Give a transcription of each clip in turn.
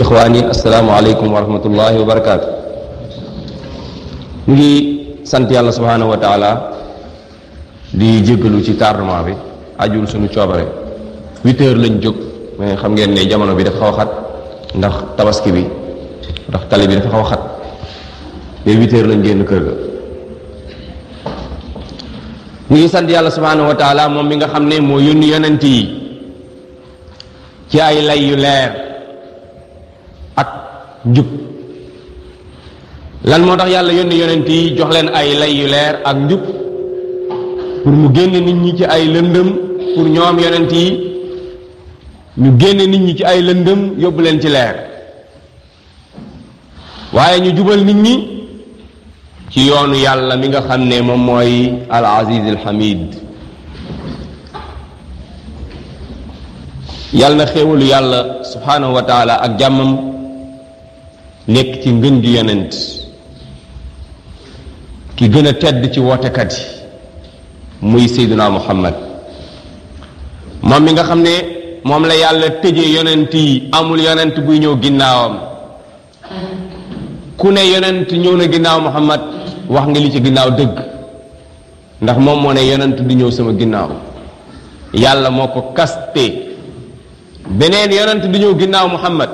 ixwaani asalaamualeykum wa rahmatullahi wa barakaatu ñu ngi sant yàlla subhaanahu wa taala di jéggalu ci tardement bi ajul suñu coobare huit heures lañ jóg mais xam ngeen ne jamono bi dafa xaw a xat ndax tabaski bi ndax tali bi dafa xaw a xat mais huit heures lañ génn kër ga ñu ngi sant yàlla subhaanahu wa taala moom mi nga xam ne moo yónni yonent yi ci ay lay yu leer ak njub lan moo tax yàlla yónni yonent yi jox leen ay lay yu leer ak njub pour mu génne nit ñi ci ay lëndëm pour ñoom yonent yi ñu génne nit ñi ci ay lëndëm yóbbu leen ci leer waaye ñu jubal nit ñi ci yoonu yàlla mi nga xam ne moom mooy al aziz al hamid yàlla na xéewalu yàlla subhanahu wa taala ak jàmmam nekk ci ngën gi yonent ki gën a tedd ci wootekat yi muy seyduna muhammad moom mi nga xam ne moom la yàlla tëjee yonent yi amul yonent buy ñëw ginnaawam ku ne yonent ñëw na ginnaaw muhammad wax nga li ci ginnaaw dëgg ndax moom moo ne yonent du ñëw sama ginnaaw yàlla moo ko kaste beneen yonent du ñëw ginnaaw muhammad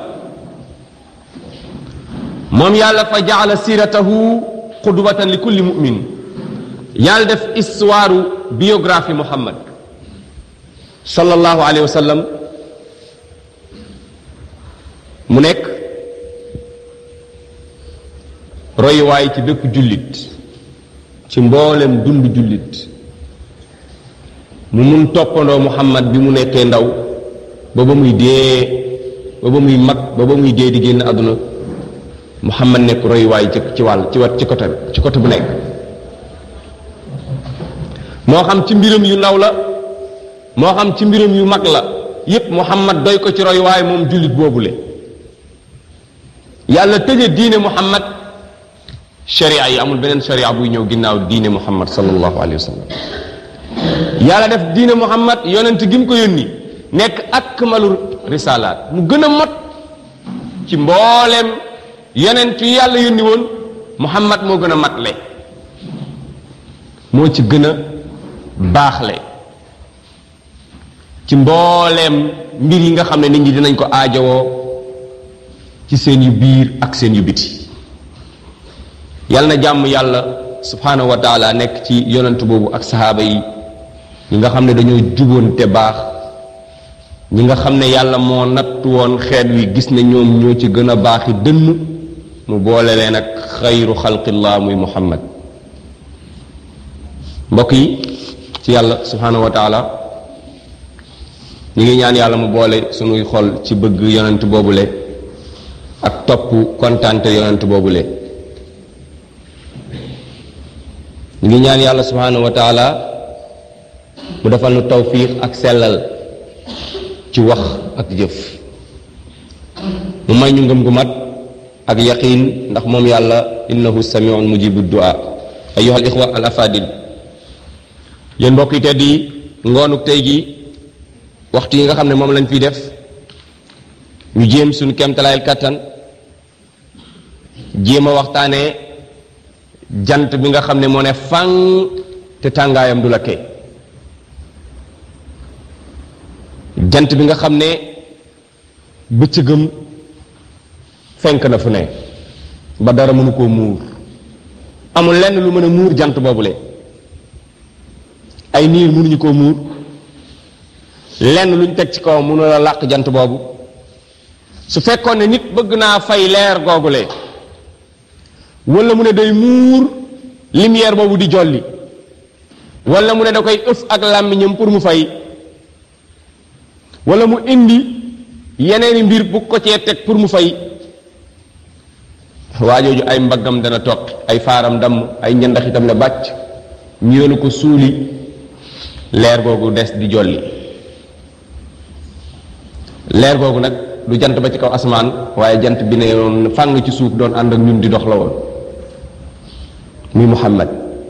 moom yàlla fa jaala siratahu qudwatan li kulli mu'min yàlla def histoire biographie muhammad sallallahu alayhi wa sallam mu nekk royuwaay ci bépp jullit ci mboolem dund jullit mu mun toppandoo muhammad bi mu nekkee ndaw ba ba muy dee ba ba muy mag ba ba muy dee di génn àdduna muhammad nekk royuwaay ci ci wàll ci wat ci côté ci côté bu nekk moo xam ci mbiram yu ndaw la moo xam ci mbiram yu mag la yépp muhammad doy ko ci royuwaay moom jullit boobule yàlla tëje diine muhammad sharia yi amul beneen sharia buy ñëw ginnaaw diine muhammad sallallahu alayhi wa sallam yàlla def diine muhammad yonent gi mu ko yónni nekk akmalu risalaat mu gën a mot ci mbooleem yonent yi yàlla yónni woon muhammad moo gën a matle moo ci gën a baaxle ci mbooleem mbir yi nga xam ne nit ñi dinañ ko aajowoo ci seen yu biir ak seen yu biti yal na jàmm yàlla subhanahu wa taala nekk ci yonent boobu ak saxaaba yi ñi nga xam ne dañoo juboon te baax ñi nga xam ne yàlla moo natt woon xeet wi gis ne ñoom ñoo ci gën a baaxi dënn mu boole leen ak xayru xalqillah muy muhammad mbokk yi ci yàlla subhanahu wa taala ñi ngi ñaan yàlla mu boole sunuy xol ci bëgg yonent boobule ak topp kontante yonent boobule ñu ngi ñaan yàlla subhanahu wa taala mu defal nu tawfiq ak sellal ci wax ak jëf mu may ñu ngëm gu mat ak yaqin ndax moom yàlla innahu samiun mujibu du'a ayuha al ixwa al afadil yéen mbokk yi tedd yi ngoonuk tey gi waxtu yi nga xam ne moom lañ fiy def ñu jéem suñu kemtalaayal kàttan jéem a waxtaanee jant bi nga xam ne moo ne fang te tàngaayam du la kee jant bi nga xam ne bëccëgam fenk na fu ne ba dara mënu koo muur amul lenn lu mën a muur jant boobule ay niir mënuñu koo muur lenn luñ teg ci kaw mënu la làq jant boobu su fekkoon ne nit bëgg naa fay leer googule wala mu ne day muur lumière boobu di jolli wala mu ne da koy ëf ak làmmiñam pour mu fay wala mu indi yeneeni mbir bu ko cee teg pour mu fay waajooju ay mbaggam dana toq ay faaram damm ay ñandaxitam ne bàcc ñu yenu ko suuli leer googu des di jolli leer googu nag du jant ba ci kaw asamaan waaye jant bi ne yoon fàng ci suuf doon ànd ak ñun di dox la woon muy muhammad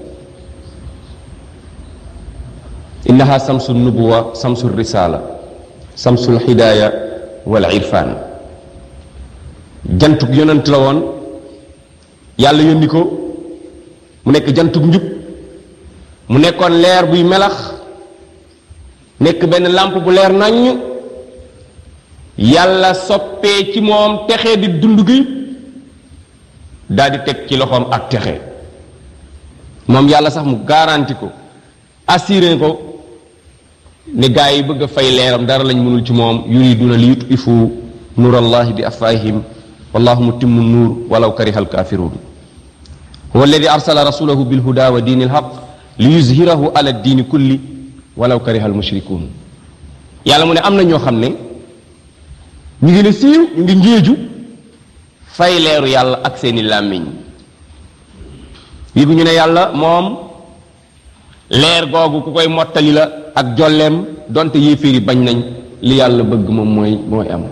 innaha samsu nubuwa samsu risala samsul hidaaya wal irfan jantug yonent la woon yàlla yónni ko mu nekk jantug njub mu nekkoon leer buy melax nekk benn làmp bu leer naññ yàlla soppee ci moom texe di dund gi daal di teg ci loxoom ak texe moom yàlla sax mu garanti ko assuré ko ne gaa yi bëgg a fay leeram dara lañ mënul ci moom yuriduna li yutfifu nuurallahi bi afwahihim wallahu mutimmu nuur walaw kariha alkafirun huwa alladi arsala rasulahu bilhuda wa diini alhaq li yuzhirahu ala diini kulli walaw kariha almushrikun yàlla mu ne am na ñoo xam ne ñu ngi ne siiw ñu ngi ngéeju fay leeru yàlla ak seeni làmmiñ yëgu ñu ne yàlla moom leer googu ku koy mottali la ak jolleem donte yéeféer yi bañ nañ li yàlla bëgg moom mooy mooy am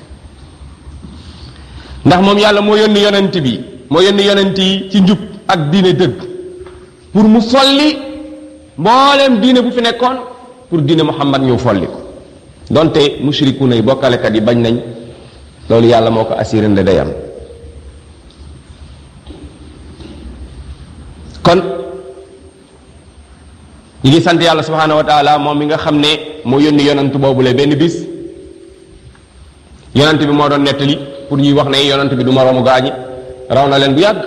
ndax moom yàlla moo yónni yonent bi moo yónni yonent yi ci njub ak diine dëgg pour mu folli mbooleem diine bu fi nekkoon pour diine muhammad ñëw folli ko donte mushriku nay bokkalekat yi bañ nañ loolu yàlla moo ko assuré ne day am kon ñi ngi sant yàlla subhanahu wa taala moom mi nga xam ne moo yónni yonant boobule benn bis yonant bi moo doon nettali pour ñuy wax ne yonant bi du moroomu gaañi raw na leen bu yàgg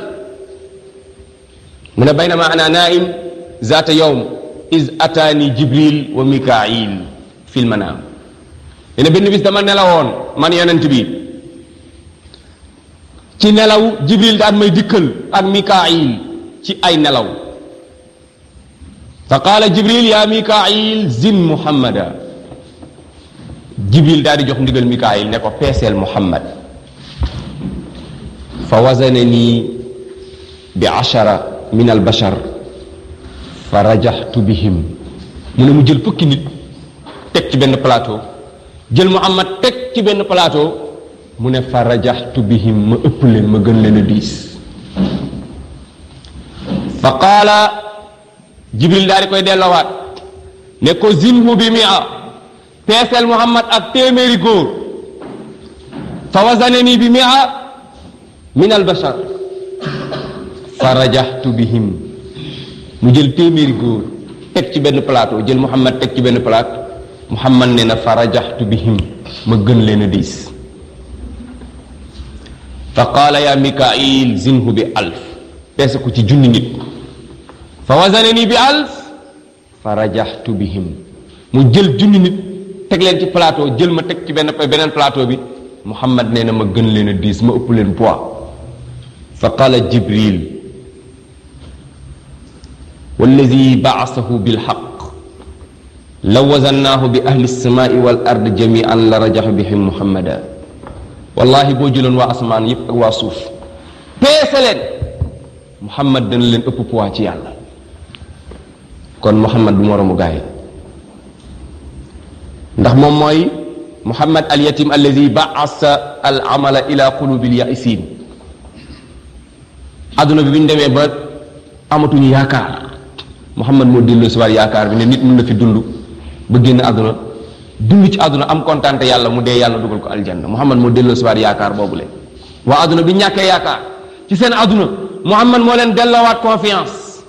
mu ne baynama ana naim zaata yawm is ataani jibril wa mikail fil manaam ne benn bis dama nelawoon man yonent bi ci nelaw jibril daan may dikkal ak mikail ci ay nelaw fa qaala jibril ya mikail zin muhammada jibril daal di jox ndigal mikail ne ko peeseel muhammad fa wazanani bi ashara min al bashar fa rajaxtu bihim mu ne mu jël fukki nit teg ci benn plateau jël muhammad teg ci benn plateau mu ne fa rajaxtu bihim ma ëpp leen ma gën leen a diis fa qaala jibril daal di koy delloowaat ne ko zinhu bi mia peeseel muhammad ak téeméeri góor fa wazanani bi mia min al bashar fa rajaxtu bihim mu jël téeméeri góor teg ci benn plateau jël muhammad teg ci benn plateau muhammad ne na fa rajaxtu bihim ma gën leen a diis fa qaala ya mikail zinhu bi alf peese ko ci junni nit fa wazanani bi alf fa rajaxtu bihim mu jël junni nit teg leen ci plateau jël ma teg ci benn beneen plateau bi muhammad nee na ma gën leen a diis ma ëpp leen poids fa qaala jibril walladi baasahu bilxaq law wazannaahu bi ahli lsamaai wal ard jamian la rajaxu bihim muhammada wallahi boo jëloon waa asamaan yépp ak waa suuf peese leen muhammad dana leen ëpp poids ci yàlla kon muhammad du moroomu gaay ndax moom mooy muhammad al yatim alladi baasa al amala ila qulubi al yaisin adduna bi bi ñu demee ba amatuñu yaakaar muhammad moo delloo si waat yaakaar bi ne nit mën na fi dund ba génn àdduna dund ci àdduna am kontaan te yàlla mu dee yàlla dugal ko aljanna muhammad moo delloo si waat yaakaar boobule waa àdduna bi ñàkkee yaakaar ci seen àdduna muhammad moo leen delloowaat confiance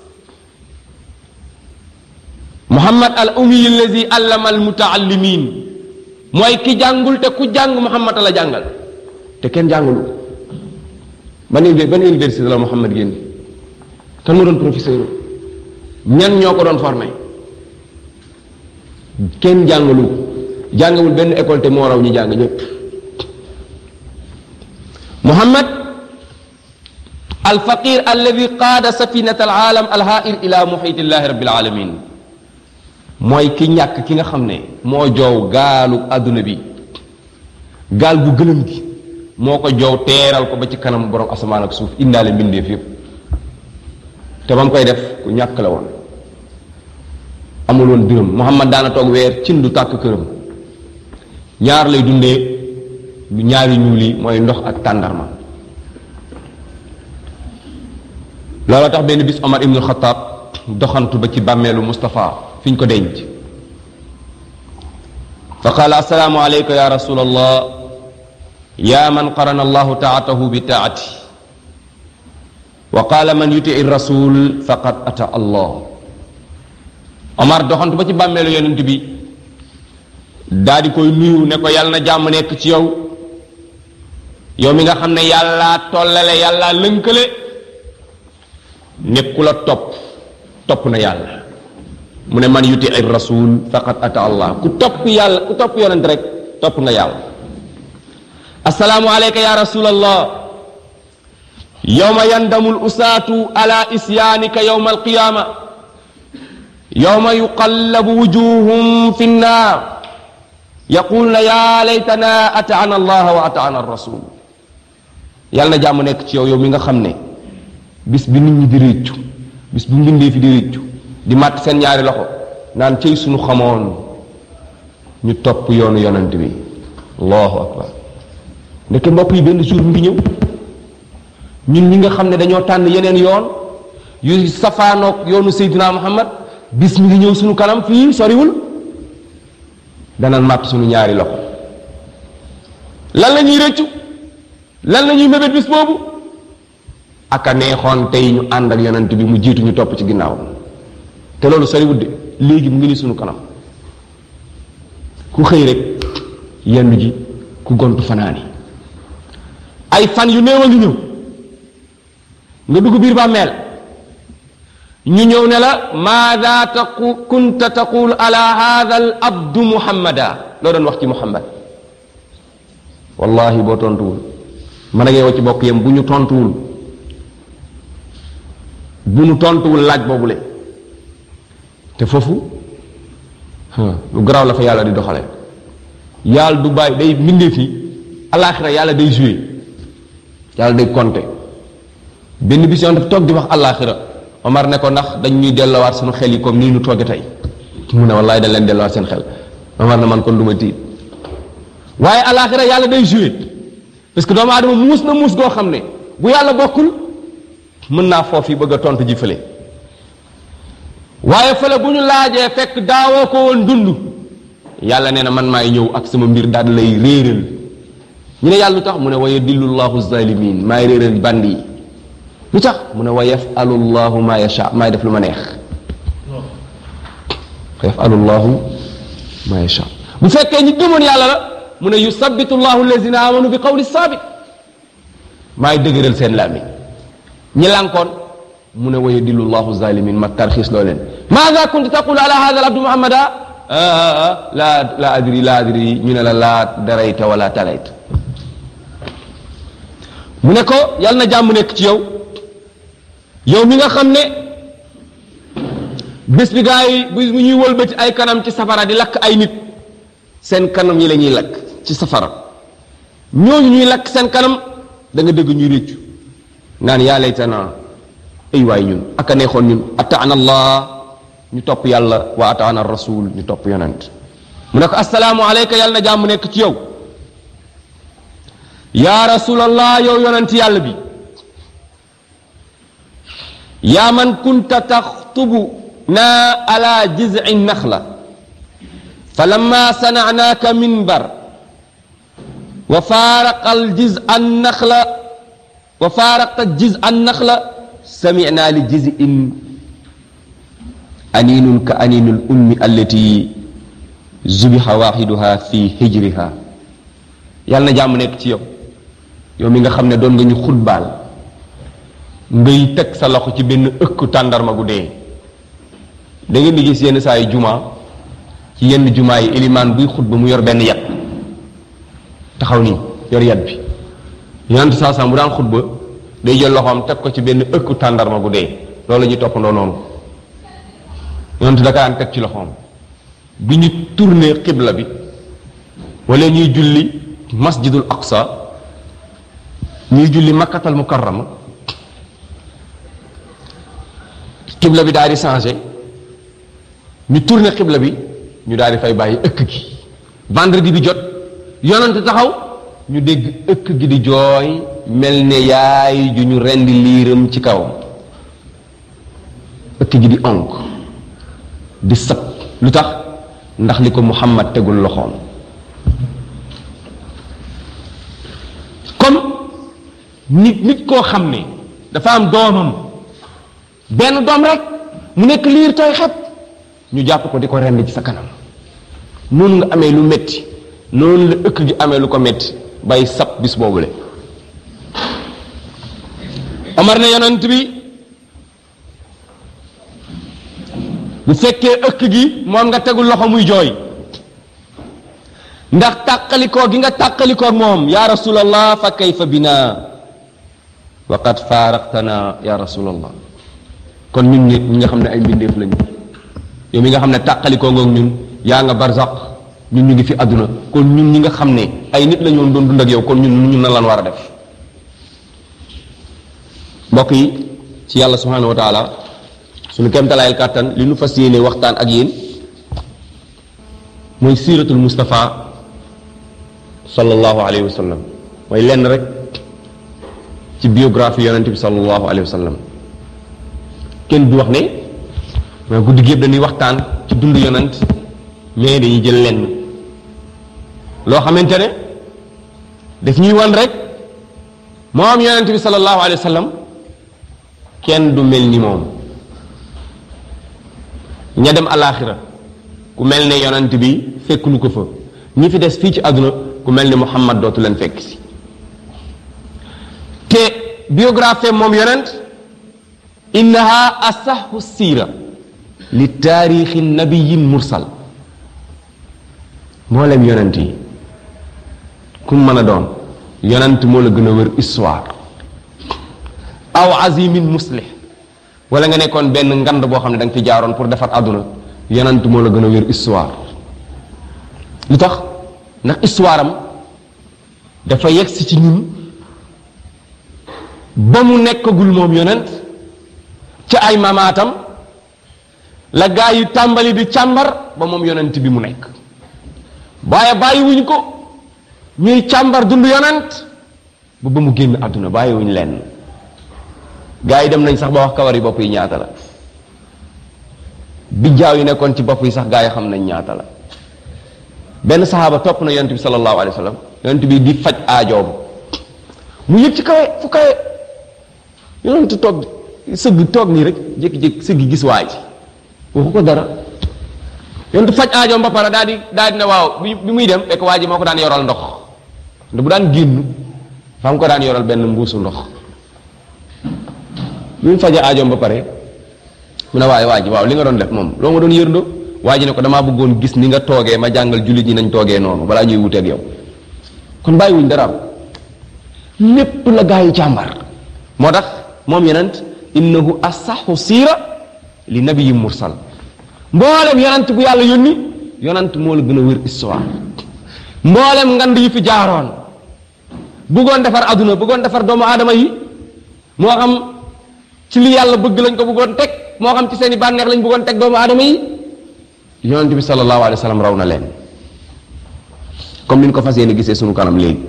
muhammad al ummi allazi allama al mutaallimin mooy ki jàngul te ku jàng muhammad la jàngal te kenn jàngulu ban ban université la muhammad génn kan moo doon professeur ñan ñoo ko doon formé kenn jàngalu jàngawul benn école te moo raw ñi jàng ñëpp muhammad alfaqir alladi qaada safinata alaalam alhair ila muhitillahi rabbil alamin mooy ki ñàkk ki nga xam ne moo joow gaalu àdduna bi gaal gu gëlëm gi moo ko joow teeral ko ba ci kanam borom asamaan ak suuf indaale mbindeef yépp te ba mu koy def ku ñàkk la woon amul woon dërëm muhammad daana toog weer cin du tàkk këram ñaar lay dundee ñaari ñuul yi mooy ndox ak tàndarma looloo tax benn bis omar ibnul xataab doxantu ba ci bàmmeelu Moustapha fi ñu ko denc fa qaala assalaamu aleyka ya rasul allah yaa man qarana allahu taatahu bi taati wa qaala man yutii rasul faqad ata allah omar doxantu ba ci bàmmeelu yonent bi daa di koy nuyu ne ko yàlla na jàmm nekk ci yow yow mi nga xam ne yàllaa tollale yàllaa lënkale nekku la topp topp na yàlla mu ne man yuti rasul faqad ata allah ku topp yàlla ku topp yonent rek topp nga yàlla assalaamu alayka ya rasulallah yowma yandamu lusaatu ala isyaanika yowma alqiyaama yowma yuqallabu wujuhum fi nnaar yaquluna ya laytana ataana allah wa ataana rasul yàlla na jàmm nekk ci yow yow mi nga xam ne bis bi nit ñi di réccu bis bu mbindee fi di réccu di màtt seen ñaari loxo naan cëy suñu xamoon ñu topp yoonu yonent bi allahu akbar ndeke mbokk yi benn jour mu ngi ñëw ñun ñi nga xam ne dañoo tànn yeneen yoon yu safaanoog yoonu Seydina Muhammad bis mi ngi ñëw suñu kanam fii soriwul danañ màtt suñu ñaari loxo lan la ñuy rëccu lan la ñuy mébét bis boobu aka neexoon tey ñu ànd ak yonent bi mu jiitu ñu topp ci ginnaaw te loolu soriwul de léegi mu ngi ni suñu kanam ku xëy rek yenn ji ku gontu fanaani ay fan yu néew a ngi ñëw nga dugg biir bàmmeel ñu ñëw ne la maada taqu kunta taqul ala hada al abdu muhammada loo doon wax ci muhammad wallahi boo tontuwul man ak yow ci bokk yem bu ñu tontuwul bu ñu tontuwul laaj boobule te foofu lu garaaw la fa yàlla di doxale yàlla du bàyyi day mbindee fi alaxira yàlla day joué yàlla day compter benn bis yoon dafa toog di wax alaxira Omar ne ko ndax dañ ñuy dellowaat suñu xel yi comme nii ñu tooge tey mu ne wallaay dañ leen dellowaat seen xel Omar ne man kon du ma tiit waaye alaxira yàlla day joué parce que doomu aadama muus na muus goo xam ne bu yàlla bokkul mën naa foofu bëgg a tontu ji fële waaye fële bu ñu laajee fekk daawoo ko woon dund yàlla nee na man maay ñëw ak sama mbir daal lay réeral ñu ne yàlla lu tax mu ne wa yadillu llahu zalimin maay réeral band yi lu tax mu ne wa yafalu llahu ma yasha maay def lu ma neex wa yafalu llahu ma yasha bu fekkee ñi gëmoon yàlla la mu ne yusabitu llahu allazina amanu bi qawli sabit maay dëgëral seen làmmiñ ñi lànkoon mu ne wa yadillu llahu zalimin ma tarxiis loo leen maada kunta taqulu ala hada al abdu muhammada la la adri la adri ñu ne la laa darayta wala talayta mu ne ko yàlla na jàmm nekk ci yow yow mi nga xam ne bés bi gaa yi bu ñuy wëlbati ay kanam ci safara di lakk ay nit seen kanam yi la ñuy lakk ci safara ñooñu ñuy lakk seen kanam da nga dëgg ñuy réccu naan yaa laytana ay waay ñun aka neexoon ñun ataana allah ñu topp yàlla wa ataana rasul ñu topp yonent mu ne ko asalaamu aleyka yàlla na jàmm nekk ci yow yaa rasulallah yow yonent yàlla bi yaa man kunta taxtubu naa ala jizci naxla fa lamma sanacnaaka minbar wa faaraqa aljiz an naxla wa faaraqta jiz an naxla samicnaa li jizin aninun ka aninul ummi allati zubiha waxiduha fi hijriha yàlla na jàmm nekk ci yow yow mi nga xam ne doon nga ñu xutbaal ngay teg sa loxo ci benn ëkk tàndarma gu dee da ngeen di gis yenn saa yi juma ci yenn juma yi ilimaan buy xutba mu yor benn yat taxaw nii yor yat bi yonent saa saa bu daan xutba day jël loxoom teg ko ci benn ëkk tàndarma gu dee loolu la ñuy toppandoo noonu yonent da kaan teg ci loxoom bi ñu tourné xibla bi wala ñuy julli masjidul aqsa ñuy julli makkatal mukarrama xibla bi daal di changé ñu tourné xibla bi ñu daal di fay bàyyi ëkk gi vendredi bi jot yonent taxaw ñu dégg ëkk gi di jooy mel ne yaay ju ñu rendi liiram ci kawam ëkk gi di onk di sëb lu tax ndax li ko muhammad tegul loxoom nit nit koo xam ne dafa am doomam benn doom rek mu nekk liir tooy xep ñu jàpp ko di ko rend ci sa kanam noonu nga amee lu metti noonu la ëkk gi amee lu ko metti bay sab bis boobule Omar ne yonent bi bu fekkee ëkk gi moom nga tegul loxo muy jooy ndax tàqalikoo gi nga tàqalikoo moom ya rasulallah fa kayfa bina wa qad faaraqtana ya rasulallah kon ñun ñi ñi nga xam ne ay mbindeef lañu yow mi nga xam ne tàqalikoo ngoog ñun yaa nga barzaq ñun ñu ngi fi àdduna kon ñun ñi nga xam ne ay nit la ñoon doon dund ak yow kon ñun ñun na lan war a def mbokk yi ci yàlla subhanahu wa taala suñu kemtalaayal kàttan li nu fas yéene waxtaan ak yéen mooy siiratul Mustafa sallallahu alayhi wa sallam mooy lenn rek ci biographie yonente bi sallallahu alayhi wa sallam kenn du wax ne mais guddi gi yëpp dañuy waxtaan ci dund yonent mais dañuy jël lenn loo xamante ne daf ñuy wan rek moom yonente bi sallallahu alayhi wa sallam kenn du mel ni moom ña dem alaaxira ku mel ne yonent bi fekk lu ko fa ñi fi des fii ci àdduna ku mel ni Muhammad dootu leen fekk si te biographie moom yonent innaha asaxu siira li taarixi nabiyin mursal mboolem yonent yi ku mën a doon yonent moo la gën a wër histoire aw azimin muslih wala nga nekkoon benn ngand boo xam ne da nga fi jaaroon pour defar àdduna yonent moo la gën a wér histoire lu tax ndax histoire am dafa yegg si ci ñun ba mu nekkagul moom yonent ca ay mamaatam la gaa yi tàmbali di càmbar ba moom yonent bi mu nekk waaye bàyyiwuñ ko ñuy càmbar dund yonent ba ba mu génn àdduna bàyyiwuñ lenn gaa yi dem nañ sax ba wax kawar yi bopp yi ñaata la bijjaaw yi nekkoon ci bopp yi sax gaa yi xam nañ ñaata la benn saxaaba topp na yonent bi sallallahu alayhi wa sallam yonent bi di faj aajoom mu yëg ci kawe fu kawe yonent toog sëgg toog nii rek jékki-jékki sëgg gis waa ji waxu ko dara yonent faj aajoom ba pare daal di daal di ne waaw bi bi muy dem fekk waa ji moo ko daan yoral ndox nda bu daan génn fa mu ko daan yoral benn mbuusu ndox bi mu faje aajoom ba pare mu ne waaye waa ji waaw li nga doon def moom loo nga doon yërndoo waa ji ne ko damaa bëggoon gis ni nga toogee ma jàngal jullit ñi nañ toogee noonu balaa ñuy wuteeg yow kon bàyyiwuñ dara am lépp la gaa yi càmbar moo tax moom yonent innahu asaxu siira li nabiyi mursal mboolem yonent bu yàlla yónni yonent moo la gën a wér histoire mboolem ngand yi fi jaaroon bëggoon defar aduna bëggoon defar doomu aadama yi moo xam ci li yàlla bëgg lañ ko bëggoon teg moo xam ci seen i bànneex lañ bëggoon teg doomu aadama yi yonent bi sallallahu alayhi wa sallam raw na leen comme ni ñu ko fas yéene gisee sunu kanam léegi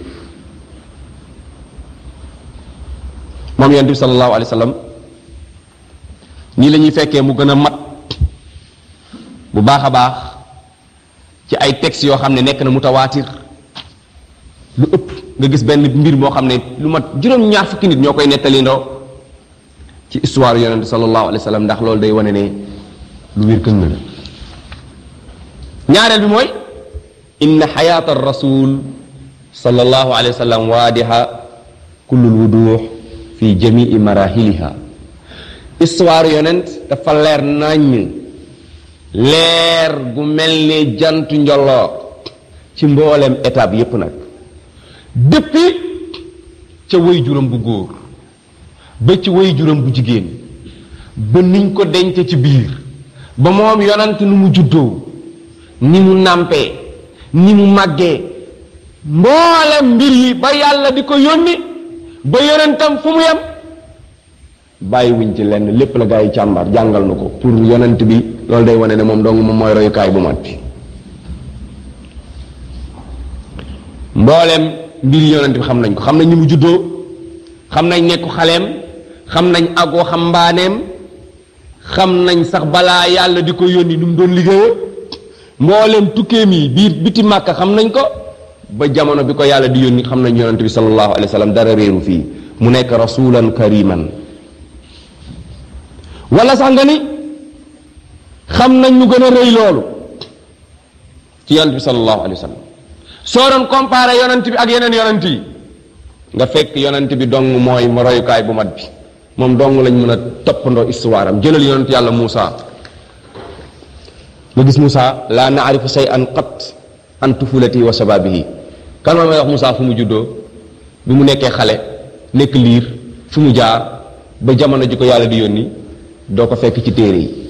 moom yonent bi sallallahu alayhi wa sallam nii la ñuy fekkee mu gën a mat bu baax a baax ci ay textes yoo xam ne nekk na mutawaatir lu ëpp nga gis benn mbir moo xam ne lu mat juróom-ñaar fukki nit ñoo koy nettali ndoo ci histoire yonent sallallahu alayhi wa sallam ndax loolu day wane ne lu wér këng la ñaareel bi mooy inna xayaata rasul sallallahu alayhi wa sallam waadiha kullul wuduux fi jamii marahiliha histoire yonent dafa leer naññ leer gu mel ni jantu njolloor ci mboolem étape yépp nag depuis ca way juram bu góor ba ci way juram bu jigéen ba niñ ko denc ci biir ba moom yonent nu mu juddoo ni mu nàmpee ni mu màggee mboolem mbir yi ba yàlla di ko yónni ba yonentam fu mu yem bàyyiwuñ ci lenn lépp la gaa yi càmbar jàngal na ko pour yonent bi loolu day wane ne moom dong moom mooy royukaay bu mat bi mboolem mbir yonent bi xam nañ ko xam nañ ni mu juddoo xam nañ nekku xaleem xam nañ ak waxambaaneem xam nañ sax balaa yàlla di ko yónni nu mu doon liggéeyee mboolem tukkeem yi biir biti màkka xam nañ ko ba jamono bi ko yàlla di yónni xam nañ yonent bi sallallahu alayhi wa sallam dara réeru fii mu nekk rasulan kariman wala sax nga ni xam nañ lu gën a rëy loolu ci yonent bi sallallahu alayhi wa sallam soo doon comparé yonent bi ak yeneen yonent yi nga fekk yonent bi dong mooy ma royukaay bu mat bi moom dong lañ mën a toppandoo histoire am jëlal yonent yàlla Muusa nga gis Muusa laa naarifu say an qat an tufulati wa shababihi kan ma may wax Muusa fu mu juddoo bi mu nekkee xale nekk liir fu mu jaar ba jamono ji ko yàlla di yónni doo ko fekk ci téere yi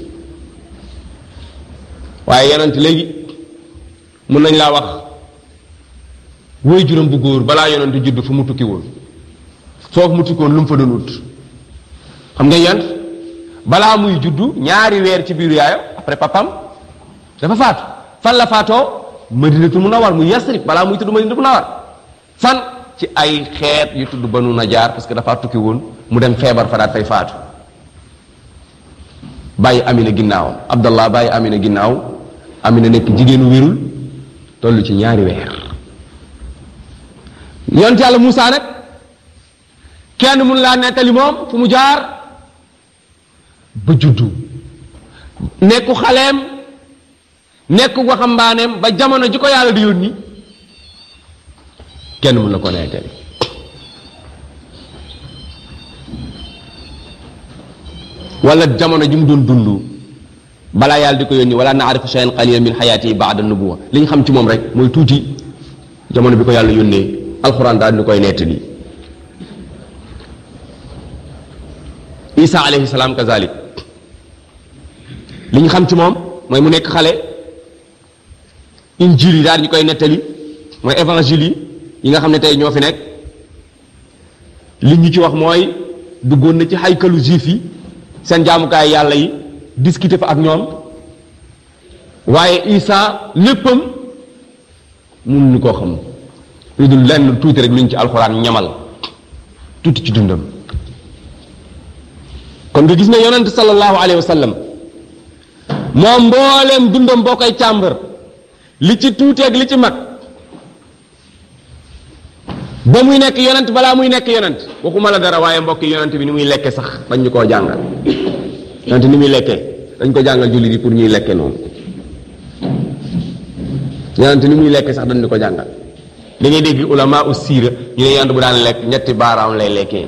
waaye yonent léegi mun nañ laa wax woy juróom bu góor balaa yonent judd fu mu tukki woon foofu mu tukki woon lu mu fa doon ut xam nga yonent balaa muy juddu ñaari weer ci biiru yaayam après papam dafa faatu fan la faatoo madinatu munawar mu yasrib balaa muy tudd madinatu munawar fan ci ay xeet yu tudd banu najaar parce que dafa tukki woon mu dem feebar fa daat fay faatu bàyyi amina ginnaaw abdallah bàyyi amina ginnaaw amina nekk jigéenu wérul toll ci ñaari weer yonent yàlla Muusa nag kenn mun laa nettali moom fu mu jaar ba juddu nekku xaleem nekku waxambaaneem ba jamono ji ko yàlla di yónni kenn mun la ko nettali wala jamono ji mu doon dund balaa yàlla di ko yónni wala naarifu shay'an qalilan min xayaati baada nubuwa li ñu xam ci moom rek mooy tuuti jamono bi ko yàlla yónnee alxuraan daal di koy nettali isa alayhi salaam kazalik li ñu xam ci moom mooy mu nekk xale injil yi daal ñu koy nettali mooy évangile yi yi nga xam ne tey ñoo fi nekk li ñu ci wax mooy duggoon na ci xaykalu juif yi seen jaamukaay yàlla yi discuter fa ak ñoom waaye isa léppam mun ñu koo xam lu dul lenn tuuti rek lu ñu ci alxuraan ñamal tuuti ci dundam kon nga gis ne yonent sallallahu alayhi wa sallam moom mbooleem dundam boo koy càmbar li ci tuuti ak li ci mag ba muy nekk yonent balaa muy nekk yonent waxuma la dara waaye mbokk yonent bi ni muy lekke sax dañ ñu koo jàngal yonent ni muy lekkee dañ ko jàngal jullit yi pour ñuy lekke noonu yonent ni muy lekke sax dañ ñu ko jàngal li ngay dégg ulama u siira ñu ne yonent bu daan lekk ñetti baaraam lay lekkee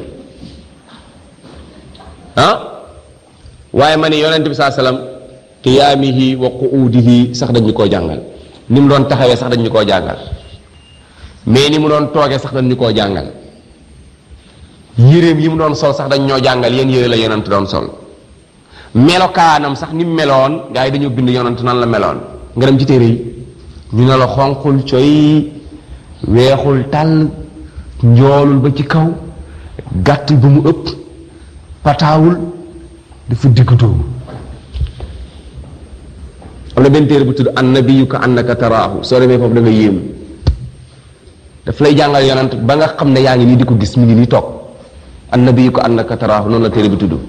ah waaye ma ne yonent bi saa salaam qiyaamihi wa qu'uudihi sax dañ ñu koo jàngal ni mu doon taxawee sax dañ ñu koo jàngal mais ni mu doon toogee sax dañ ñu koo jàngal yéreem yi mu doon sol sax dañ ñoo jàngal yéen yére la yonent doon sol melokaanam sax ni mu meloon gars yi dañoo bind yonent nan la meloon nga dem ci téere yi ñu ne la xonqul coy weexul tàll njoolul ba ci kaw gàtt ba mu ëpp pataawul dafa diggu dóomu am na benn téere bu tudd annabiyu ka annaka taraahu soo demee foofu da nga yéemu daf lay jàngal yonent ba nga xam ne yaa ngi nii di ko gis mi ngi nii toog annabiyu ka annaka taraahu noonu la téere bi tudd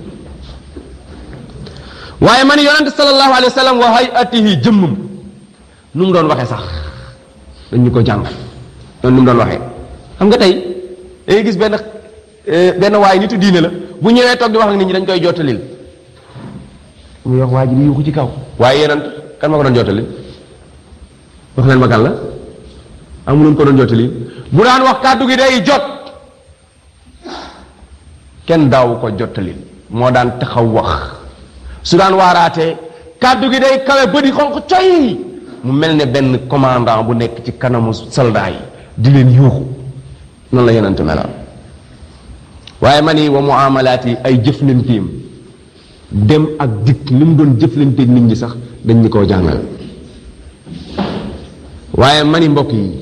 waaye man yonent sallallahu alayhi wa sallam wa hayatihi jëmmum nu mu doon waxee sax dañ ñu ko jàngal noonu nu mu doon waxee xam nga tey dangay gis benn benn waay nitu diine la bu ñëwee toog di wax ak nit ñi dañ koy jottalil muy wax waa ji bi yuuxu ci kaw waaye yonent kan ma ko doon jottali wax leen ma kan la amuloon ko doon jottali bu daan wax kàddu gi day jot kenn daawu ko jottali moo daan taxaw wax su daan waaraatee kàddu gi day kawe ba di xonq coy mu mel ne benn commandant bu nekk ci kanamu soldat yi di leen yuuxu noonu la yonent meloon waaye ma ni wa muamalaat yi ay jëflanteem dem ak dikk ni mu doon jëflanteeg nit ñi sax dañ ñu koo jàngal waaye mani mbokk yi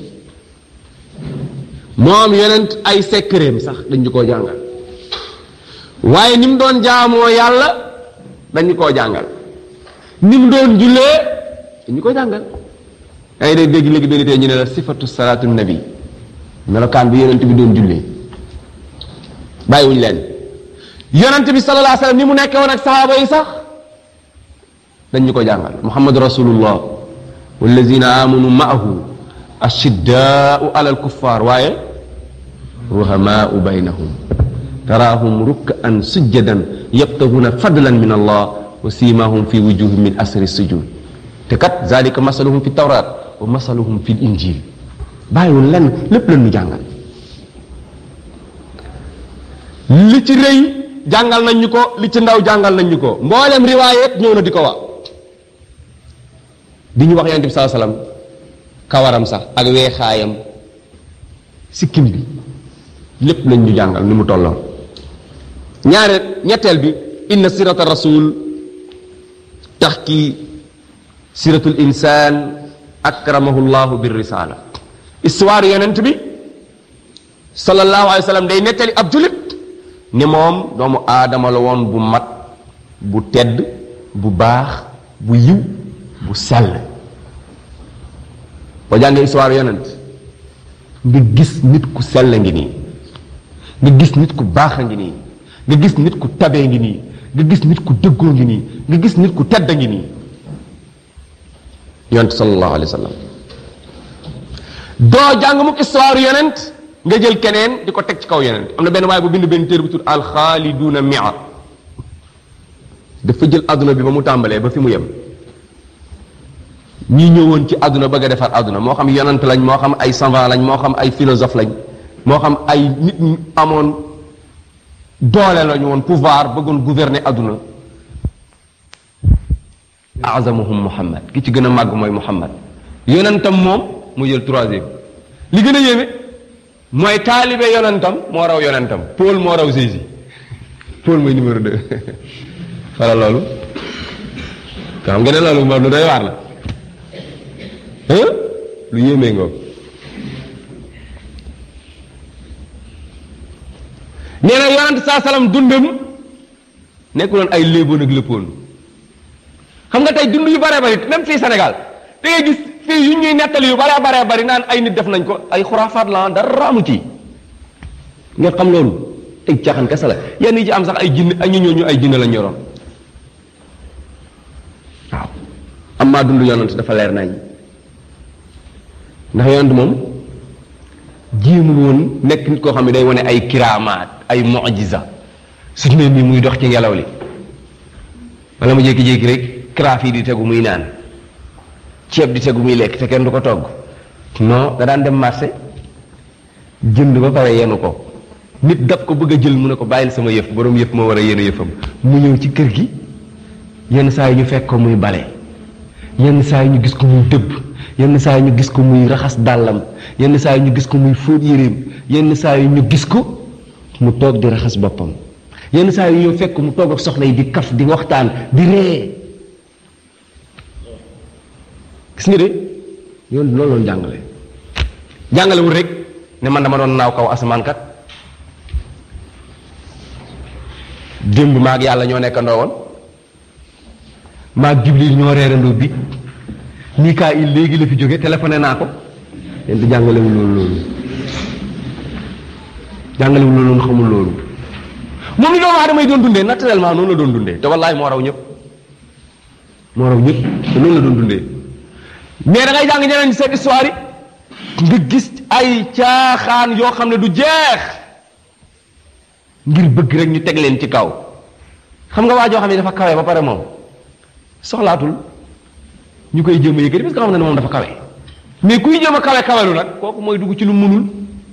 moom yonent ay sekkereem sax dañ ñu koo jàngal waaye ni mu doon jaamoo yàlla dañu koo jàngal ni mu doon jullee dañu ko jàngal ay day dégg léegi benn tey ñu ne la sifatu salaatu nabi melokaan bi yonent bi doon jullee bàyyiwuñ leen yonent bi sallallahu alayhi wasallam ni mu nekkee woon ak sahaaba yi sax dañ ñu ko jàngal muhammad rasulullah wallazina amanu maahu ashiddaau ala alkuffar waaye ruhamaau baynahum taraahum rukkaan sujjadan yabtahuuna fadlan min allah wa simahum fi wujuhim min asri sujud te kat zalika masaluhum fi tawrat wa masaluhum fi injil bàyyiwul lenn lépp lan ñu jàngal li ci rëy jàngal nañ ñu ko li ci ndaw jàngal nañ ñu ko mboolem riwaayet ñëw na di ko wax di ñu wax yonent bi saa salaam kawaram sax ak weexaayam sikkim bi lépp lañ ñu jàngal ni mu tolloon ñaare ñetteel bi inna sirata rasul taxki siratul insaan akramahu llahu bir risala histoire yonent bi sallallahu alayhi wa sallam day nettali ab julit ni moom doomu aadama la woon bu mat bu tedd bu baax bu yiw bu sell boo jàngee histoire yonent nga gis nit ku sell ngi nii nga gis nit ku baax a ngi nii nga gis nit ku tabee ngi nii nga gis nit ku dëggoo ngi nii nga gis nit ku tedd ngi nii yonent sallallahu alayhi wa sallam doo jàng mukk histoire yonent nga jël keneen di ko teg ci kaw yonent am na benn waaye bu bind benn téere bu tudd alxaaliduuna mia dafa jël àdduna bi ba mu tàmbalee ba fi mu yem ñi ñëwoon ci àdduna bëgg a defar àdduna moo xam yonent lañ moo xam ay savant lañ moo xam ay philosophe lañ moo xam ay nit ñu amoon doole lañu woon pouvoir bëggoon gouverner àdduna azamuhum muhammad ki ci gën a màgg mooy muhammad yonentam moom mu jël troisième li gën a yéeme mooy taalibe yonentam moo raw yonentam Paul moo raw Jésus Paul mooy numéro deux xala loolu nga xam nga ne loolu moom lu doy waar la lu yéemee ngoog nee na yonent saa salaam dundam nekkuloon ay léeboon ak léppoon xam nga tey dund yu bare bari même fii Sénégal da ngay gis fii yu ñuy nettali yu bare bare bari naan ay nit def nañ ko ay xuraafaat la dara amu ci ngeen xam loolu ay caaxaan kese la yenn yi ci am sax ay jinn ay ñu ñooñu ay jinn lañ yoroon waaw am maa dund yonent dafa leer nañ ndax yonent moom jéemul woon nekk nit koo xam ne day wane ay kiraamaat ay mujiza suñu ne nii muy dox ci ngelaw li wala mu jékki-jékki rek karaaf yi di tegu muy naan ceeb di tegu muy lekk te kenn du ko togg non da daan dem marché jënd ba pare yenu ko nit dab ko bëgg a jël mu ne ko bàyyil sama yëf borom yëf moo war a yenu yëfam mu ñëw ci kër gi yenn saa yi ñu fekk ko muy bale yenn saa yi ñu gis ko muy dëbb yenn saa yi ñu gis ko muy raxas dàllam yenn saa yi ñu gis ko muy fóot yéreem yenn saa yi ñu gis ko mu toog di raxas boppam yenn saa yi ñëw fekk mu toog ak soxna yi di kaf di waxtaan di ree gis nga de yoon loolu loon jàngale jàngalewul rek ne man dama doon naaw kaw asamaan kat démb maag yàlla ñoo nekkandoo woon maag jibril ñoo reerandoo bi Mikaayil léegi la fi jóge téléphoné naa ko yéen di jàngalewul loolu loolu jàngalewul loolu noonu xamul loolu moom ni doomu aadama yi doon dundee naturellement noonu la doon dundee te wallaay moo raw ñëpp moo raw ñëpp te noonu la doon dundee mais da ngay jàng ñeneen seen histoire yi nga gis ay caaxaan yoo xam ne du jeex ngir bëgg rek ñu teg leen ci kaw xam nga waa joo xam ne dafa kawe ba pare moom soxlaatul ñu koy jéem a yëkkati parce que xam na ne moom dafa kawe mais kuy jéem a kawe kawelu nag kooku mooy dugg ci lu munul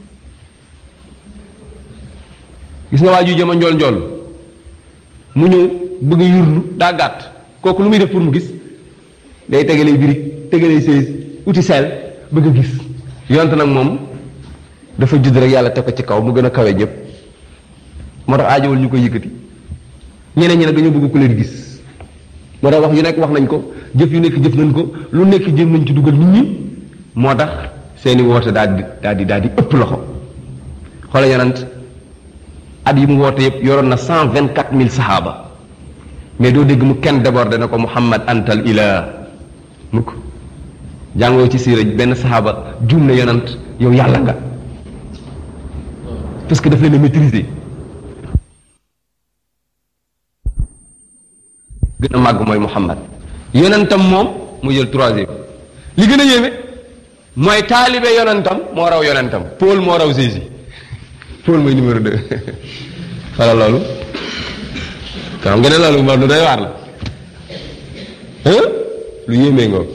gis nga waa ju jéem a njool njool mu ñëw bëgg a yurlu daa gàtt kooku lu muy def pour mu gis day tegalee birig tegalee sées uti seel bëgg a gis yonte nag moom dafa judd rek yàlla teg ko ci kaw mu gën a kawe ñëpp moo tax aajowul ñu koy yëkkati ñeneen ñi nag dañoo bëgg ku leen gis moo tax wax yu nekk wax nañ ko jëf yu nekk jëf nañ ko lu nekk jéem nañ ci dugal nit ñi moo tax seeni woote daal di daal di daal di ëpp loxo xoola yonent at yi mu woote yëpp yoroon na cent vingt quatre mille saxaaba mais doo dégg mu kenn débordé na ko muhammad antal ilah mukk jàngoo ci siira benn saxaaba juum na yonent yow yàlla nga parce que daf leen a maîtriser gën a màgg mooy muhammad yonentam moom mu jël troisième li gën a yéeme mooy taalibe yonentam moo raw yonentam Paul moo raw Jésus Paul mooy numéro deux wala loolu xam nga ne loolu moom lu doy waar la hein lu yéemee ngoo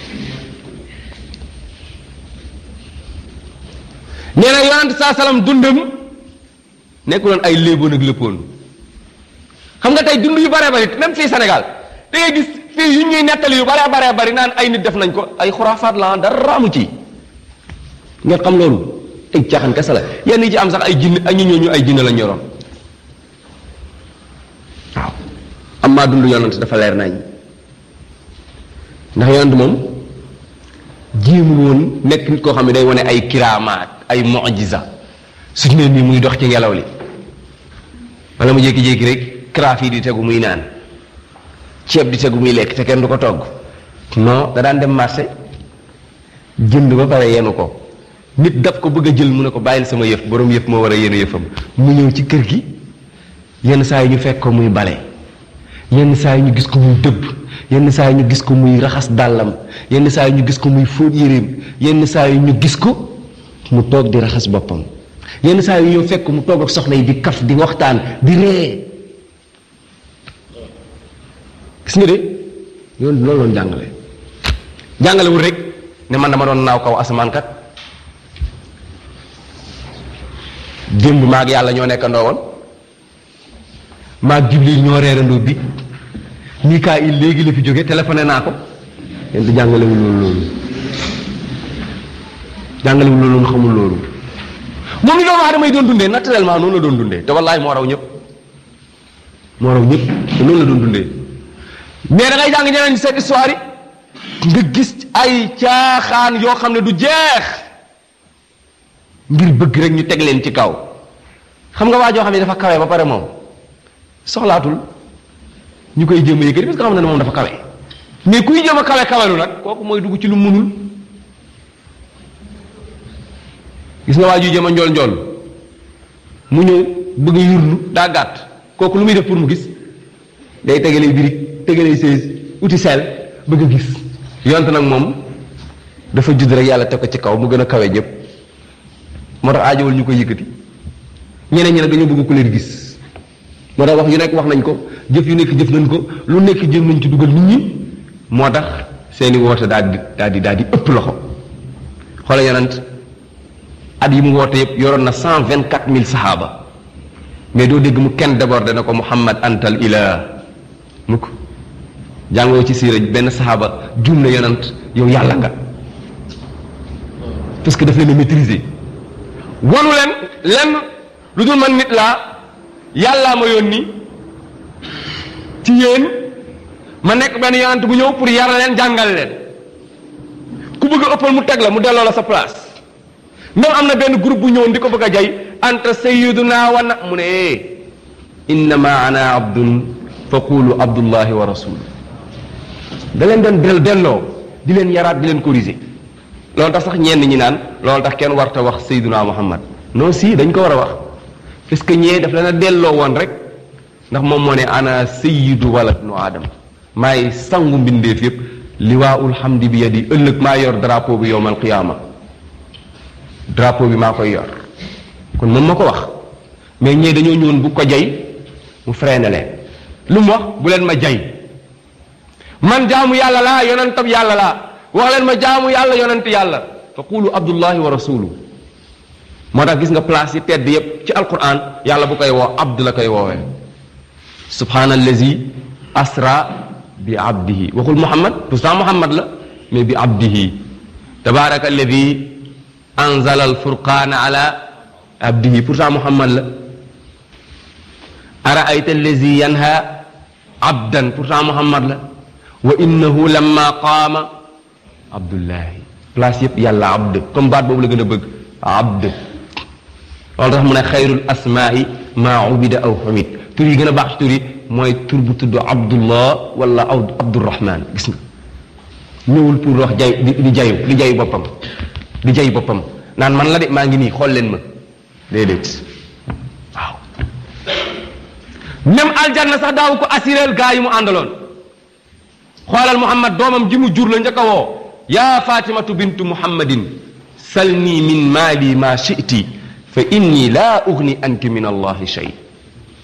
nee na yonent saa salaam dundam nekkuloon ay léeboon ak léppoon xam nga tey dund yu bare bari même fii Sénégal da ngay gis fii yu ñuy nettali yu bare bare bari naan ay nit def nañ ko ay xuraafaat la dara amu ci nga xam loolu ay caaxaan kese la yenn yi ci am sax ay jinn ay ñu ñooñu ay jinn lañ yoroon waaw am maa dund yonent dafa leer nañ ndax yonent moom jéemul woon nekk nit koo xam ne day wane ay kiraamaat ay mujiza suñu ne nii muy dox ci ngelaw li wala mu jékki-jékki rek karaaf yi di tegu muy naan ceeb di tegu muy lekk te kenn du ko togg non da daan dem marché jënd ba pare yenu ko nit daf ko bëgg a jël mu ne ko bàyyil sama yëf borom yëf moo war a yenu yëfam mu ñëw ci kër gi yenn saa yi ñu fekk ko muy bale yenn saa yi ñu gis ko muy dëbb yenn saa yi ñu gis ko muy raxas dàllam yenn saa yi ñu gis ko muy fóot yéreem yenn saa yi ñu gis ko mu toog di raxas boppam yenn saa yi ñëw fekk mu toog ak soxna yi di kaf di waxtaan di ree gis nga de yoon loolu loon jàngale jàngalewul rek ne man dama doon naaw kaw asamaan kat démb maag yàlla ñoo nekkandoo woon maag jibril ñoo reerandoo bi Mikaayil léegi la fi jóge téléphoné naa ko yéen di jàngalewul loolu loolu jàngalewul loolu xamul loolu moom ni doomu aadama yi doon dundee naturellement noonu la doon dundee te wallaay moo raw ñëpp moo raw ñëpp te noonu la doon dundee mais da ngay jàng ñeneen seen histoire yi nga gis ay caaxaan yoo xam ne du jeex ngir bëgg rek ñu teg leen ci kaw xam nga waa joo xam ne dafa kawe ba pare moom soxlaatul ñu koy jéem a yëkkati parce que xam na ne moom dafa kawe mais kuy jéem a kawe kawelu nag kooku mooy dugg ci lu munul gis nga waa juy jéem a njool njool mu ñëw bëgg a yurlu daa gàtt kooku lu muy def pour mu gis day tegalee birig tegalee sées uti seel bëgg a gis yont nag moom dafa judd rek yàlla teg ko ci kaw mu gën a kawe ñëpp moo tax aajowul ñu koy yëkkati ñeneen ñi nag dañoo bëgg ku leen gis moo tax wax yu nekk wax nañ ko jëf yu nekk jëf nañ ko lu nekk jëm nañ ci dugal nit ñi moo tax seeni woote daal di daal di daal di ëpp loxo xoolal yonent at yi mu woote yëpp yoroon na cent vingt quatre mille saxaaba mais doo dégg mu kenn débordé na ko muhammad antal ilah mukk jàngoo ci siira benn saxaaba juum na yonent yow yàlla nga parce que daf leen a maîtriser wanu leen lenn lu dul man nit laa yàllaa ma yónni ci yéen ma nekk benn yonent bu ñëw pour yar leen jàngal leen ku bëgg a ëppal mu teg la mu delloo la sa place même am na benn groupe bu ñëwoon di ko bëgg a jay anta sayyiduna wa na mu ne eh innama ana abdun fa qulu abdullahi wa rasul da leen doon del delloo di leen yaraat di leen corriger loolu tax sax ñenn ñi naan loolu tax kenn warta wax sayyiduna muhammad non si dañ ko war a wax parce que ñee daf leen a delloo woon rek ndax moom moo ne ana sayyidu walad nu aadam maay sangu mbindeef yépp liwaaul hamdi bi yadi ëllëg maa yor drapeau bi yowmal qiyaama drapeau bi maa koy yor kon moom ma ko wax mais ñee dañoo ñëwoon bu ko jay mu freiné leen lu mu wax bu leen ma jay man jaamu yàlla laa yonentab yàlla laa wax leen ma jaamu yàlla yonent yàlla fa qulu abdullahi wa rasuluhu moo tax gis nga place yi tedd yépp ci alquran yàlla bu koy woo abd la koy woowee subhanallazi asra bi abdihi waxul muhammad pourtant muhammad la mais bi abdihi tabaraka alladi anzala alfurqana ala abdihi pourtant muhammad la araayta allazi yanha abdan pourtant muhammad la wa innahu lamma qaama abdullahi place yépp yàlla abd comme baat boobu la gën a bëgg abd loolu tax mu ne xayrul asmaai maa ubida aw xumid tur yi gën a baax ci tur yi mooy tur bu tudd abdullah wala abdurahman gis nga ñëwul pour wax jay di di jayu di jayu boppam di jayu boppam naan man la de maa ngi nii xool leen ma déedéet waaw même aljanna sax daaw ko assureel gaa yi mu àndaloon xoolal muhammad doomam ji mu jur la njëkk a woo yaa fatimatu bintu muhammadin salni min maali ma shiti fa inni laa ugni anki min allahi shay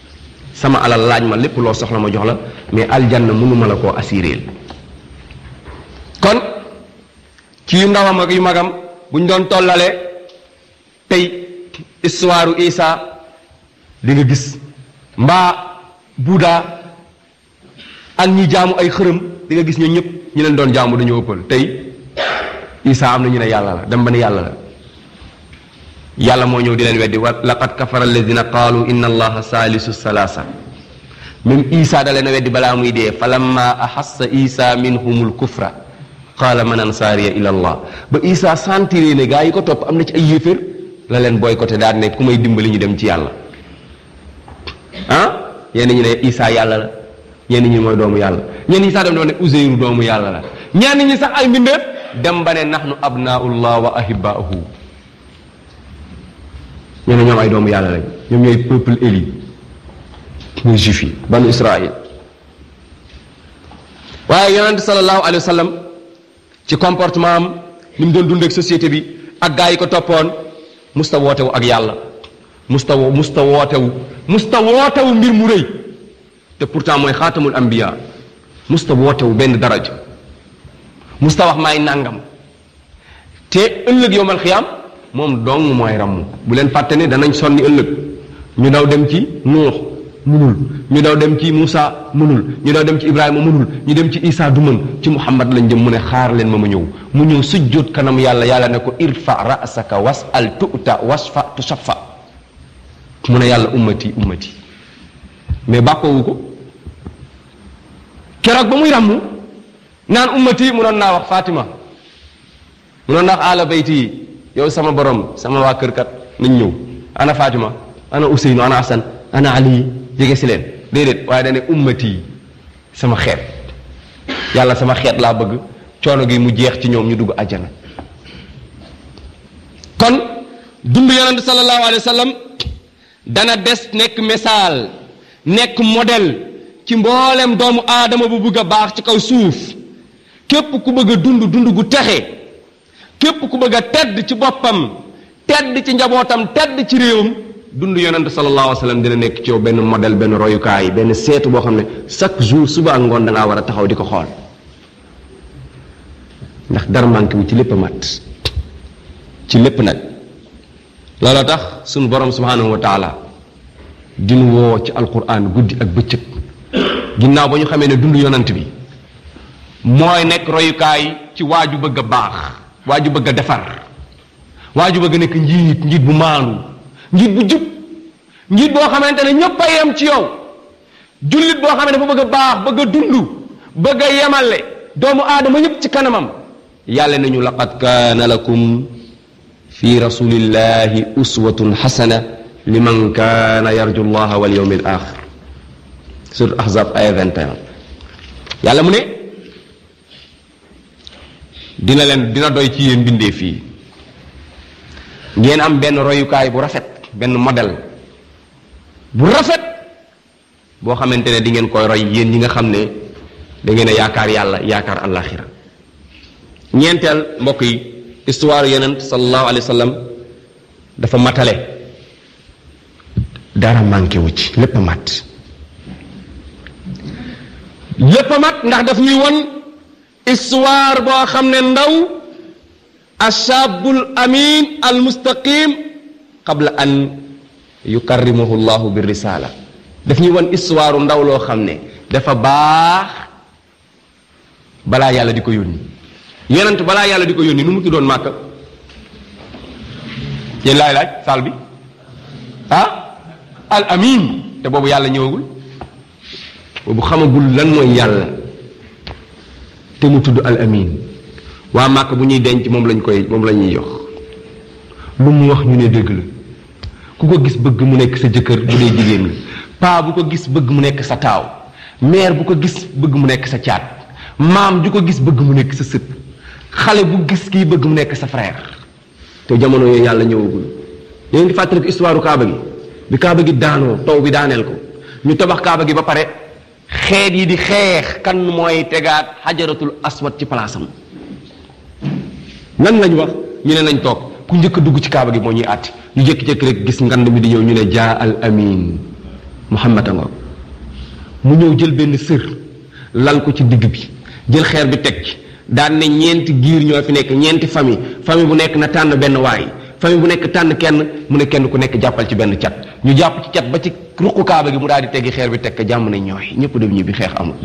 sama alal laaj ma lépp loo soxla ma jox la mais aljanna mënuma la koo assuré kon ci yu ndawam ak yu magam buñ doon tollale tey histoire Isa di nga gis mbaa Buddha ak ñi jaamu ay xërëm di nga gis ñoo ñëpp ñi leen doon jaamu dañoo ëppal tey Isa am na ñu ne yàlla la dem ba ne yàlla la yàlla moo ñëw di leen weddi wa laqad kafara alladina qaalu inna allaha saalisu salaasa même Isa da leen a weddi balaa muy dee fa lamma ahassa Isa minhumul kufra qaala man ansaariya ila allah ba Isa sentiré ne gaa yi ko topp am na ci ay yéeféer la leen boycotté daal ne ku may dimbali ñu dem ci yàlla ah ñenn ñi ne Isa yàlla la ñenn ñi mooy doomu yàlla ñenn ñi sax dem doon ne Uzeyru doomu yàlla la ñenn ñi sax ay mbindeef dem ba ne nahnu abnaullah wa ahibbaahu ñu ne ñoom ay doomu yàlla lañ ñoom ñooy peuple éli muy juif yi banu Israël waaye yonente sallallahu alayhi wa sallam ci comportement am ni mu doon dund ak société bi ak gaa yi ko toppoon musta wootewu ak yàlla musta wo musta wootewu musta wootewu mbir mu rëy te pourtant mooy xaatamul ambiya musta wootewu benn daraja musta wax maay nàngam te ëllëg yowmal xiyaam moom dong mooy ramm bu leen fàtte ne danañ sonni ëllëg ñu daw dem ci nuux munul ñu daw dem ci Moussa munul ñu daw dem ci Ibrahima munul ñu dem ci Isa du mën ci Muhammad lañ jëm mu ne xaar leen ma ma ñëw mu ñëw sujjóot kanam yàlla yàlla ne ko irfa ra'saka was'al tu'ta wasfa tushaffa mu ne yàlla ummati ummati mais bàkkoowu ko keroog ba muy ràmmu naan ummati mu doon naa wax Fatima mu doon naa wax ala bayti yi yow sama borom sama waa kër kat nañ ñëw ana Fatima ana Ousseynou ana Hassan ana Ali jege si leen déedéet waaye dane ummati sama xeet yàlla sama xeet laa bëgg coono gi mu jeex ci ñoom ñu dugg àjjana kon dund yonente sallallahu alayhi wa sallam dana des nekk misaal nekk modèle ci mboolem doomu aadama bu bëgg a baax ci kaw suuf képp ku bëgg a dund dund gu texe képp ku bëgg a tedd ci boppam tedd ci njabootam tedd ci réewam dund yonente sallallahu alayhi wa sallam dina nekk ci yow benn modèle benn royukaay benn seetu boo xam ne chaque jour suba ak ngoon da ngaa war a taxaw di ko xool ndax dara manqué wu ci lépp a mat ci lépp nag looloo tax sunu borom subhanahu wa taala dinu woo ci alquran guddi ak bëccëg ginnaaw ba ñu xamee ne dund yonant bi mooy nekk royukaay ci waaju bëgg a baax waaju bëgg a defar waaju bëgg a nekk njiit njiit bu maandu njiit bu jub njiit boo xamante ne ñëpp a yem ci yow jullit boo xam ne dafa bëgg a baax bëgg a dund bëgg a yemale doomu aadama yëpp ci kanamam yàlla nañu laqad kaana lakum fi rasulillahi uswatun xasana liman kaana yarju llaha wal yawmi al axir surat ahzab aya 21 yàlla mu ne dina leen dina doy ci yéen bindee fii ngeen am benn royukaay bu rafet benn modèle bu rafet boo xamante ne di ngeen koy roy yéen ñi nga xam ne da ngeen a yaakaar yàlla yaakaar àllaaxira ñeenteel mbokk yi histoire yonent sallallahu alayhi wa sallam dafa matale dara manqué wu ci lépp a mat lépp a mat ndax daf ñuy won histoire boo xam ne ndaw ashabul amin al mustaqim qabla an yukarrimahu llahu bi risala daf ñuy won histoire ndaw loo xam ne dafa baax balaa yàlla di ko yónni yonent balaa yàlla di ko yónni nu mu tuddoon màkk yéen laay laaj saal bi ah al amin te boobu yàlla ñëwagul boobu xamagul lan mooy yàlla te mu tudd al amin waa màkk bu ñuy denc moom lañ koy moom la ñuy jox lu mu wax ñu ne dëgg la ku ko gis bëgg mu nekk sa jëkkër bu dee jigéen la paa bu ko gis bëgg mu nekk sa taaw mère bu ko gis bëgg mu nekk sa caat maam ju ko gis bëgg mu nekk sa sët xale bu gis kii bëgg mu nekk sa frère te jamono yooyu yàlla ñëwagul yéen ngi fàttali ko histoire kaaba gi bi kaaba gi daanoo taw bi daaneel ko ñu tabax kaaba gi ba pare xeet yi di xeex kan mooy tegaat xajaratul aswad ci palaasam nan lañ wax ñu ne nañ toog ku njëkk a dugg ci kaaba gi moo ñuy àtti ñu jékki-jékki rek gis ngand mi di ñëw ñu ne jaa al amin muhammad a ngoog mu ñëw jël benn sër lal ko ci digg bi jël xeer bi teg ci daan ne ñeenti giir ñoo fi nekk ñeenti famille famille bu nekk na tànn benn waay famille bu nekk tànn kenn mu ne kenn ku nekk jàppal ci benn cat ñu jàpp ci cat ba ci ruqu kaaba gi mu daal di teggi xeer bi teg ko jàmm ne ñooy ñëpp dem ñibbi xeex amul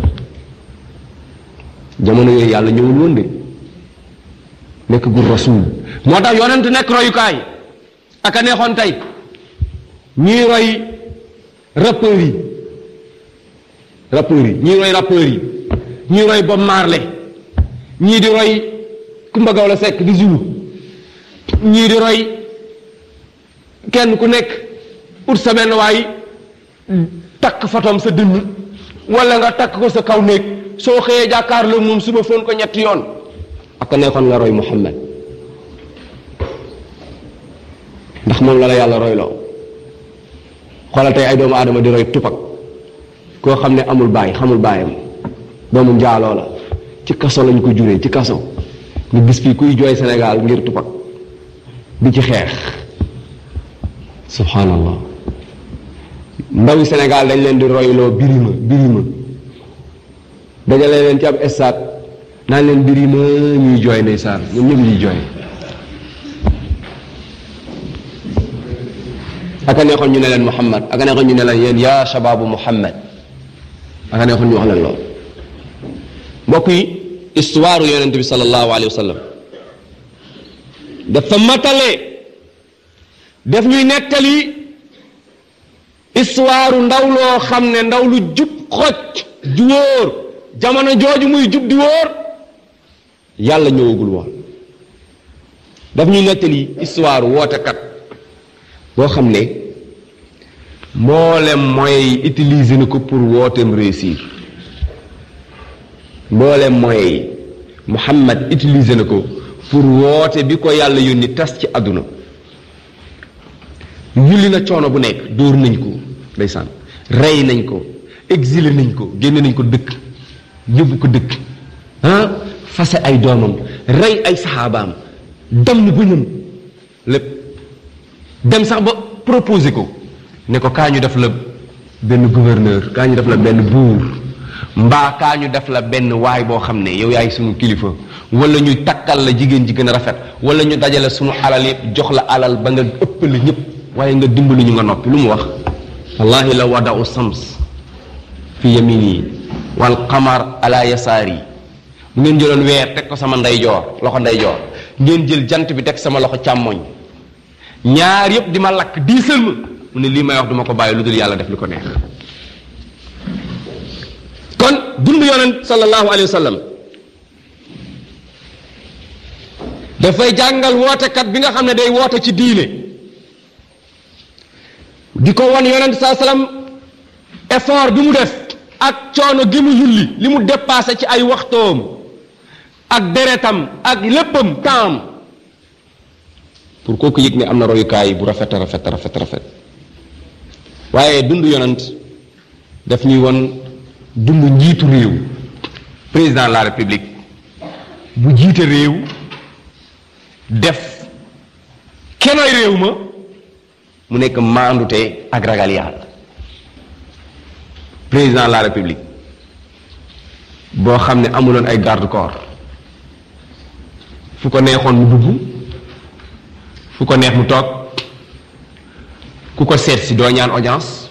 jamono yooyu yàlla ñëwul woon de nekk gur rasul moo tax yonent nekk royukaay ak a neexoon tey ñuy roy rappeurs yi rappeurs yi ñuy roy rappeurs yi ñuy roy Bob Marley ñii di roy Kumba Gawlo Seck di Zulu ñii di roy kenn ku nekk ut sa benn waay takk fotom sa dënn wala nga takk ko sa kaw néeg soo xëyee jàkkaarloo moom suba foon ko ñetti yoon ak neexoon nga roy Muhammad ndax moom la la yàlla royloo xoolal tey ay doomu aadama di roy tupak koo xam ne amul baay xamul baayam doomu njaaloo la ci kaso lañ ko juree ci kaso nga gis fii kuy jooy Sénégal ngir tupak di ci xeex subhanallah ndawi Sénégal dañ leen di royloo birima birima dajale leen ci ab estaat naan leen birima ñuy jooy ndeysaan ñoom ñëpp ñuy jooy aka neexoon ñu ne leen Muhammad aka neexoon ñu ne leen yéen yaa shababu Muhammad aka neexoon ñu wax leen lool mbokk yi histoire yonent bi sallallahu alayhi wa sallam dafa matale def ñuy nettali histoire ndaw loo xam ne ndaw lu jub xoj ju wóor jamono jooju muy jub di wóor yàlla ñëwagul woon daf ñuy nettali histoire wootekat boo xam ne mboolem mooy utiliser na ko pour wooteem réussir mboolem mooy Muhammad utiliser na ko pour woote bi ko yàlla yónni tas ci àdduna yulli na coono bu nekk dóor nañ ko ndeysaan rey nañ ko exilé nañ ko génne nañ ko dëkk yóbbu ko dëkk ah fase ay doomam rey ay saxaabaam damm bëñam lépp dem sax ba proposé ko ne ko kaa ñu def la benn gouverneur kaa ñu def la benn buur mbaa kaa ñu def la benn waay boo xam ne yow yaay sunu kilifa wala ñu takkal la jigéen ji gën a rafet wala ñu dajale sunu alal yëpp jox la alal ba nga ëppale ñëpp waaye nga dimbali ñu nga noppi lu mu wax wallahi la wadau sams fi yamini wal qamar ala yasaari bu ngeen jëloon weer teg ko sama ndeyjoor loxo ndeyjoor ngeen jël jant bi teg sama loxo càmmoñ ñaar yëpp di ma lakk diisal ma mu ne lii may wax duma ko bàyyi lu dul yàlla def li ko neex kon dund yonent sallallahu alayhi wa sallam dafay jàngal wootekat bi nga xam ne day woote ci diine di ko wan yonent saa sallam effort bi mu def ak coono gi mu yulli li mu dépassé ci ay waxtoom ak deretam ak léppam temps pour kooku yëg ne am na royukaay bu rafet rafet rafet rafet waaye dund yonent daf ñuy won dund njiitu réew président de la république bu jiite réew def kenoy réew ma mu nekk maandute ak ragal yàlla président de la république boo xam ne amuloon ay garde corps fu ko neexoon mu dugg fu ko neex mu toog ku ko seet si doo ñaan audience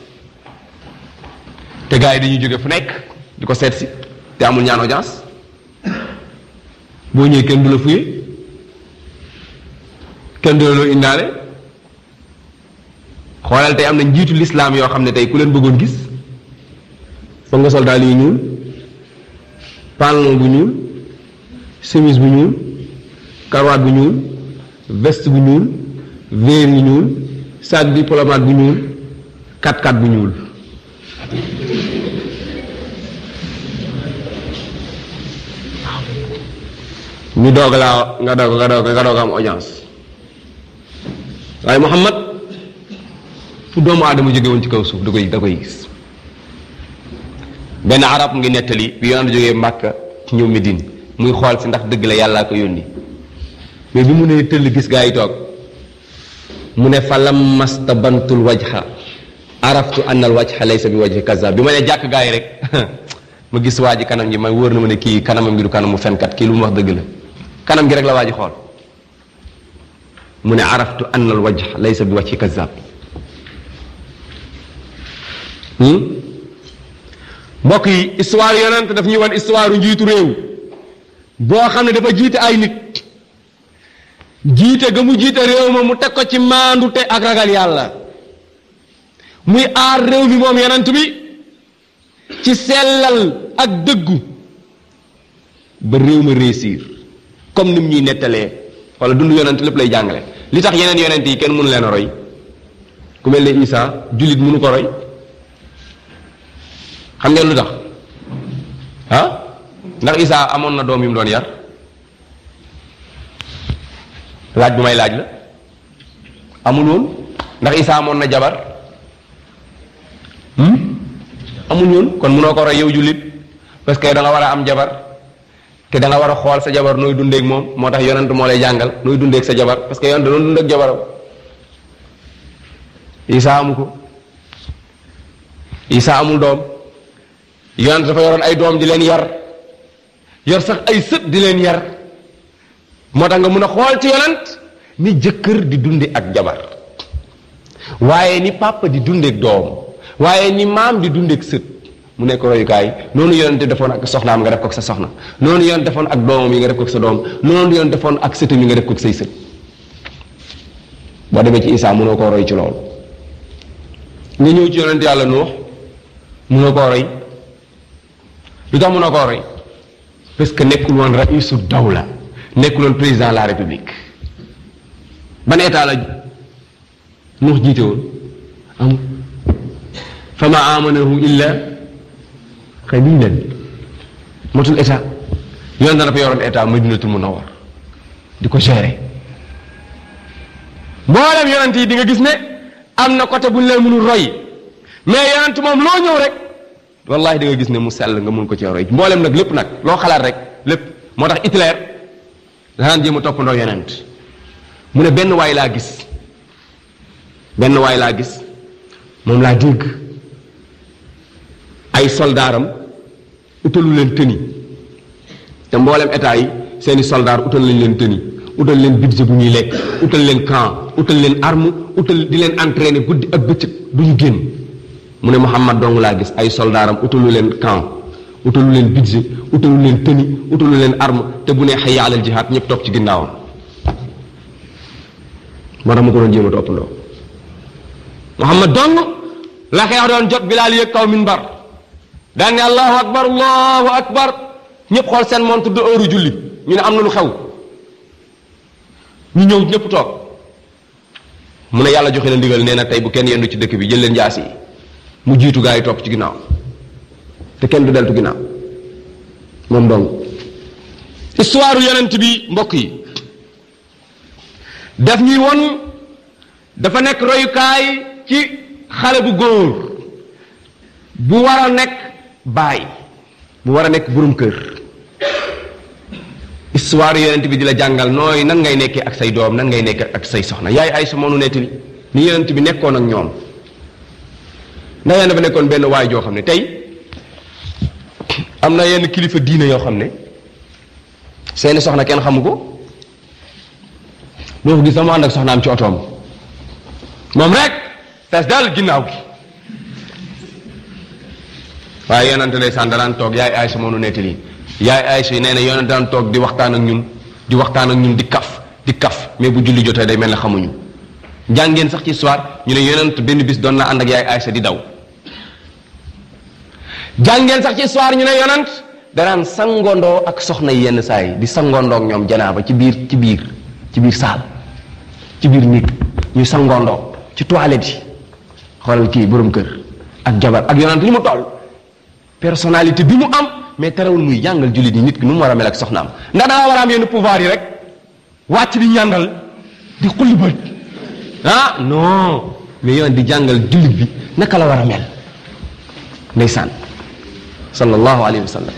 te gars yi dañuy jóge fu nekk di ko seet si te amul ñaan audience boo ñëwee kenn du la fuye kenn du la loo indaale xoolal tey am na njiitu lislaam yoo xam ne tey ku leen bëggoon gis foog nga sol daal yu ñuul pantalon bu ñuul chemise bu ñuul karawaat bu ñuul veste bu ñuul verre yu ñuul sac diplomate bu ñuul kat-kat bu ñuul ñu doog laa nga doog nga doog nga doog am audience waaye Muhammad fu doomu aadama jóge woon ci kaw suuf da koy da koy gis benn arab mu ngi nettali bi yonent jógee Màkka ñëw Medine muy xool si ndax dëgg la yàllaa ko yónni mais bi mu ne tëll gis gaa yi toog mu ne fa lammastabantul wajha araftu anna al wajha laysa bi wajhi kazzab bi ma ne jàkk gaa yi rek ma gis waa ji kanam gi ma wóor na ma ne kii kanamam gi du kanamu fenkat kii lu mu wax dëgg la kanam gi rek la waa ji xool mu ne araftu anna al wajha laysa bi wajhi kazzab mbokk yi histoire yonent daf ñuy wan histoire njiitu réew boo xam ne dafa jiite ay nit jiite ga mu jiite réew ma mu teg ko ci maandute ak ragal yàlla muy aar réew mi moom yonent bi ci sellal ak dëggu ba réew ma réussir comme ni mu ñuy nettalee wala dund yonent lépp lay jàngale li tax yeneen yonent yi kenn mënu leen a roy ku mel ne Isa jullit mënu ko roy xam ngeen lu tax ah ndax Isa amoon na doom yu mu doon yar laaj bu may laaj la amul woon ndax Isa amoon na jabar amul woon kon mënoo ko roy yow jullit parce que da nga war a am jabar te da nga war a xool sa jabar nooy dundeek moom moo tax yonent moo lay jàngal nooy dundeek sa jabar parce que yonent doon dund ak jabaram Isa amu ko Isa amul doom yonent dafa yoroon ay doom di leen yar yor sax ay sët di leen yar moo tax nga mun a xool ci yonent ni jëkkër di dunde ak jabar waaye ni papa di dundeek doom waaye ni maam di dundeek sët mu nekk royukaay noonu yonent defoon ak soxnaam nga def ko ak sa soxna noonu yonent defoon ak doomam yi nga def ko ak sa doom noonu yonent defoon ak sëtam yi nga def ko ak say sët boo demee ci Isaa mënoo koo roy ci loolu nga ñëw ci yonent yàlla Nuux mënoo koo roy lu tax mënoo koo roy parce que nekkul woon raisu dawla nekkul woon président de la république ban état la Nuux jiite woon amul fa ma amanahu illa qalilan matul état yoon dana fa yoroon état madinatul munawwar di ko gérer mboolem yonent yi di nga gis ne am na côté bu ñu leen mënul roy mais yonent moom loo ñëw rek wallahi di nga gis ne mu sell nga mun ko cee roy mboolem nag lépp nag loo xalaat rek lépp moo tax Hitler danaan jéem a toppandoo yonent mu ne benn waay laa gis benn waay laa gis moom laa dégg ay soldaaram utalu leen tëni te mboolem état yi seeni soldaar utal lañ leen tëni utal leen budget bu ñuy lekk utal leen camp utal leen arme utal di leen entraîner guddi ak bëccëg du ñu génn mu ne Muhammad dong laa gis ay soldaaram utalu leen camp utalu leen budget utalu leen tëni utalu leen arme te bu ne hayya alal jihaad ñëpp topp ci ginnaawam moo tax ma ko doon jéem a toppandoo Muhammad dong la xeex doon jot bilaal yëg kaw minbar daan ne allahu akbar allahu akbar ñëpp xool seen montre de heure julli ñu ne am na lu xew ñu ñëw ñëpp toog mu ne yàlla joxe na ndigal nee na tey bu kenn yendu ci dëkk bi jël leen jaas yi mu jiitu gaa yi topp ci ginnaaw te kenn du deltu ginnaaw moom dong histoire yonent bi mbokk yi daf ñuy won dafa nekk royukaay ci xale bu góor bu war a nekk baay bu war a nekk burum kër histoire yonent bi di la jàngal nooy nan ngay nekkee ak say doom nan ngay nekkee ak say soxna yaay ay sa moonu nettali ni yonent bi nekkoon ak ñoom ndax yéen dafa nekkoon benn waay joo xam ne tey am na yenn kilifa diine yoo xam ne seeni soxna kenn xamu ko doo ko gis sama ànd ak soxnaam ci otoom moom rek fees daal ginnaaw gi waaye yonante ndeysaan danaan toog yaay Aysa moo nu nettali yaay Aysa yi nee na yonante daan toog di waxtaan ak ñun di waxtaan ak ñun di kaf di kaf mais bu julli jotee day mel ne xamuñu jàngeen sax ci histoire ñu ne yonent benn bis doon na ànd ak yaay Aysa di daw jàngeen sax ci histoire ñu ne yonent danaan sangondoo ak soxna yi yenn saa yi di sangondoo ak ñoom janaaba ci biir ci biir ci biir saal ci biir nit ñuy sangondoo ci toilette yi xoolal kii borom kër ak jabar ak yonent li mu toll personnalité bi mu am mais terewul muy jàngal jullit yi nit ki nu mu war a mel ak soxnaam ndax da nga war a am yenn pouvoir yi rek wàcc di ñàndal di xulli bët ah non mais yoon di jàngal jullit bi naka la war a mel ndeysaan sallallahu alayhi wa sallam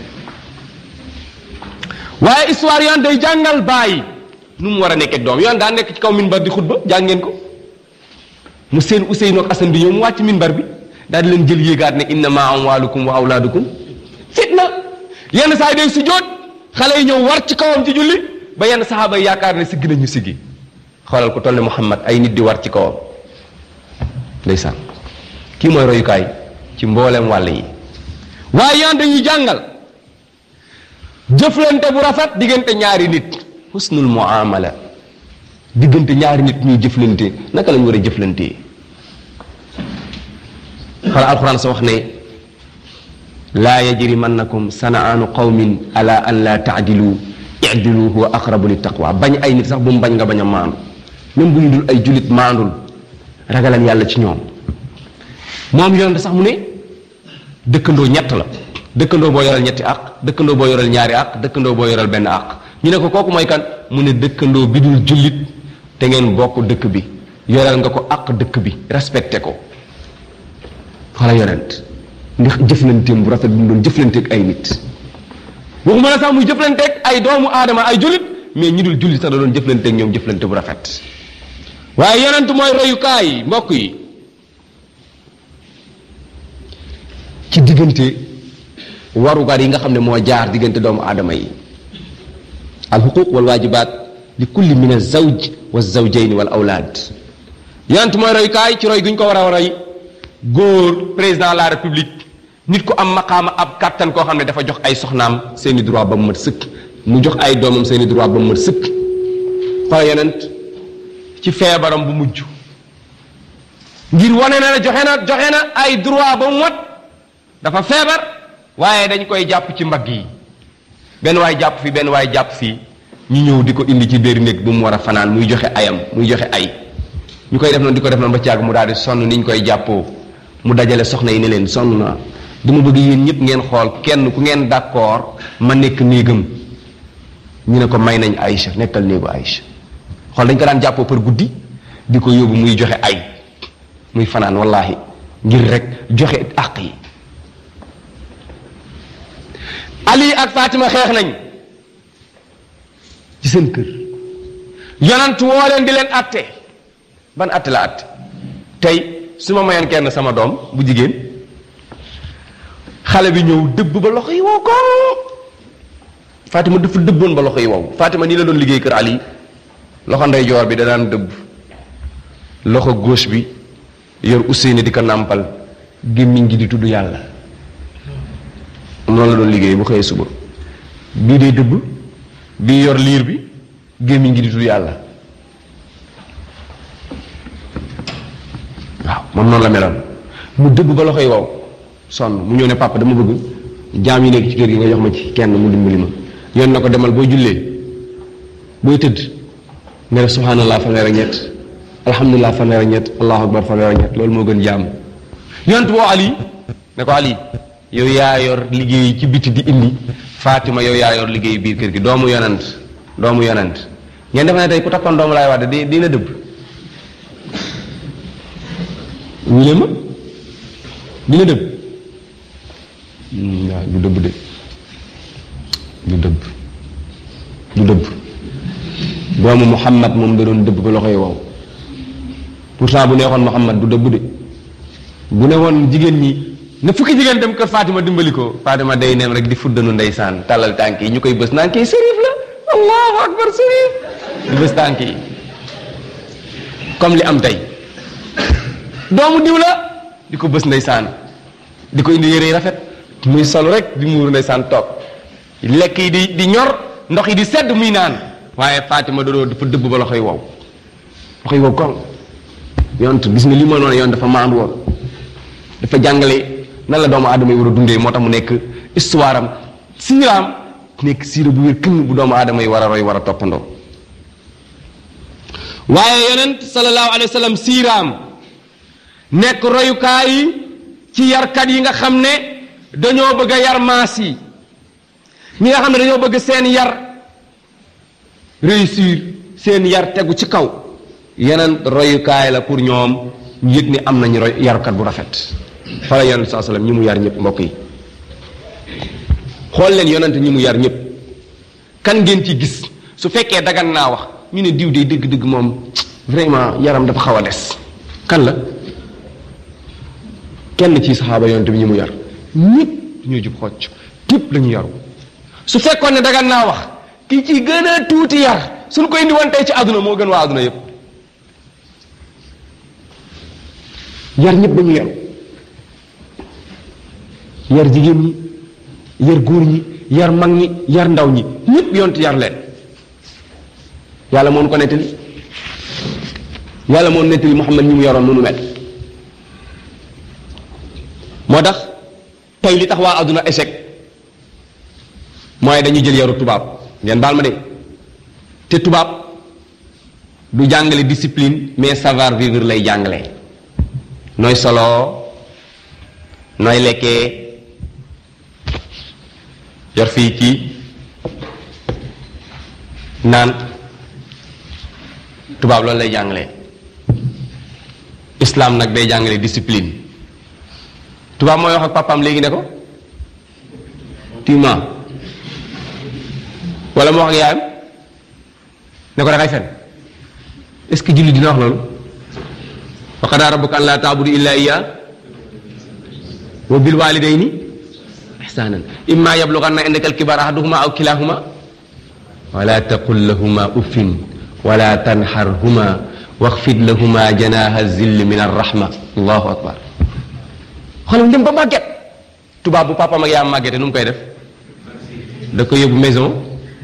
waaye histoire yoon day jàngal bàyyi nu mu war a nekk ak doom yoon daa nekk ci kaw minbar di xutba jàng ngeen ko mu seen Ousseynou ak Assane bi ñëw mu wàcc minbar bi daal di leen jël yéegaat ne innama amwalukum wa awlaadukum fitna yenn saa yi day sujjóot xale yi ñëw war ci kawam ci julli ba yenn saxaaba yi yaakaar ne siggi nañu siggi xoolal ko toll ne Muhammad ay nit di war ci kawam ndeysaan kii mooy royukaay ci mbooleem wàll yi waaye yan dañuy jàngal jëflante bu rafet diggante ñaari nit husnul muamala diggante ñaari nit ñuy jëflante naka lañu war a jëflante xala alquran sa wax ne laa yajrimannakum sanaanu qawmin ala an la taadilu idilu huwa aqrabu li taqwa bañ ay nit sax bu mu bañ nga bañ a maandu même bu ñu dul ay julit maandul ragalan yàlla ci ñoom moom yonente sax mu ne dëkkandoo ñett la dëkkandoo boo yoral ñetti àq dëkkandoo boo yoral ñaari àq dëkkandoo boo yoral benn àq ñu ne ko kooku mooy kan mu ne dëkkandoo bi dul jullit te ngeen bokk dëkk bi yoral nga ko àq dëkk bi respecté ko xala yonent ndax jëflanteem bu rafet bu mu doon jëflanteeg ay nit waxuma la sax muy jëflanteeg ay doomu aadama ay jullit mais ñi dul jullit sax da doon jëflanteeg ñoom jëflante bu rafet waaye yonent mooy royukaay mbokk yi ci diggante warugar yi nga xam ne moo jaar diggante doomu aadama yi alxuquq wal waajibaat li kulli min azawj wa zawjayni wal awlaad yonent mooy royukaay ci roy gu ñu ko war a roy góor président de la république nit ku am maqaama ab kàttan koo xam ne dafa jox ay soxnaam seeni droit ba mu mat sëkk mu jox ay doomam seeni droit ba mu mat sëkk xoolal yonent ci feebaram bu mujj ngir wane na ne joxe na joxe na ay droit ba mu mat dafa feebar waaye dañ koy jàpp ci mbagg yi benn waay jàpp fii benn waay jàpp fii ñu ñëw di ko indi ci biir néeg bu mu war a fanaan muy joxe ayam muy joxe ay ñu koy def noonu di ko def noonu ba caag mu daal di sonn ni ñu koy jàppoo mu dajale soxna yi ne leen sonn na dama bëgg yéen ñëpp ngeen xool kenn ku ngeen d'accord ma nekk néegam ñu ne ko may nañ Aïcha nekkal néegu Aïcha xool dañ ko daan jàppoo par guddi di ko yóbbu muy joxe ay muy fanaan wallahi ngir rek joxe àq yi Ali ak Fatima xeex nañ ci seen kër yonant woo leen di leen atte ban atte la atte tey su ma mayoon kenn sama doom bu jigéen xale bi ñëw dëbb ba loxo yi wow ko Fatima dafa dëbboon ba loxo yi wow Fatima nii la doon liggéey kër Ali loxo ndeyjoor bi da daan dëbb loxo gauche bi yor Ousseyni di ko nàmpal gémmiñ gi di tudd yàlla noonu la doon liggéey bu xëyee suba bii day dëbb bii yor liir bi gémmiñ gi di tudd yàlla waaw moom noonu la meloon mu dëbb ba loxoy wow sonn mu ñëw ne papa dama bëgg jaam yi nekk ci kër gi nga jox ma ci kenn mu dimbali ma yoon na ko demal boo jullee booy tëdd nga def subhanallah fanweer ak ñett alhamdulilah fanweer ak ñett allahu akbar fanweer ak ñett loolu moo gën jaam yonent boo ali ne ko ali yow yaa yor liggéey ci biti di indi Fatima yow yaa yor liggéey biir kër gi doomu yonent doomu yonent ngeen defe ne tey ku takkoon doomu laay wax di dina dëbb wule ma dina dëbb waaw du dëbb de du dëbb du dëbb doomu Muhammad moom da doon dëbb ba loxoy wow pourtant bu neexoon Muhammad du dëbb de bu ne woon jigéen ñi na fukki jigéen dem kër Fatima dimbali ko Fatima day neem rek di fuddanu ndeysaan tàllal tànk yi ñu koy bës naan kii sërif la allahu akbar sërif di bës tànk yi comme li am tey doomu diw la di ko bës ndeysaan di ko indi yére yi rafet muy sol rek di muur ndeysaan toog lekk yi di di ñor ndox yi di sedd muy naan waaye Fatima doodoo dafa dëbb ba loxoy wow loxoy wow kon yont gis nga li ma noonu yoon dafa maandu woon dafa jàngale nan la doomu aadama yi war a dundee moo tax mu nekk histoire am siiraam nekk siira bu wér kënn bu doomu aadama yi war a roy war a toppandoo waaye yonent sallallahu alayhi wa sallam siiraam nekk royukaay yi ci yarkat yi nga xam ne dañoo bëgg a yar maas yi ñi nga xam ne dañoo bëgg seen yar réussir seen yar tegu ci kaw yeneen royukaay la pour ñoom ñu yëg ni am nañu roy yarkat bu rafet fala yonent saa sallam ñi mu yar ñëpp mbokk yi xool leen yonent ñi mu yar ñëpp kan ngeen ci gis su fekkee dagan naa wax ñu ne diw de dëgg-dëgg moom vraiment yaram dafa xaw a des kan la kenn ci saxaaba yonent bi ñi mu yar ñëpp ñoo jub xocc ñëpp la ñu yaru su fekkoon ne dagan naa wax ki ci gën a tuuti yar suñ ko indi woon tey ci àdduna moo gën waa àdduna yëpp yar ñëpp dañu yaru yar jigéen ñi yar góor ñi yar mag ñi yar ndaw ñi ñëpp yont yar leen yàlla moon ko nettali yàlla moon nettali Muhammad ñi mu yaroon nu nu mel moo tax tey li tax waa àdduna échec mooy dañuy jël yaru tubaab ngeen baal ma de te tubaab du jàngale discipline mais savoir vivre lay jàngale nooy soloo nooy lekkee yor fii kii naan tubaab loolu lay jàngale islam nag day jàngale discipline tubaab mooy wax ak papaam léegi ne ko tuma wala mu wax ak yaayam ne ko dangay fen est-ce que julli dina wax loolu wa qadaa rabbuka an laa taabudu illa iya wa bil walidayni ihsanan imma yablughanna indaka alkibar ahaduhuma aw kilahuma wala taqul lahuma uffin wala tanharhuma waxfid lahuma janaha zilli min arrahma allahu akbar xoolal dem ba màgget tubaab bu papa mag yaa màggete nu mu koy def da ko yóbbu maison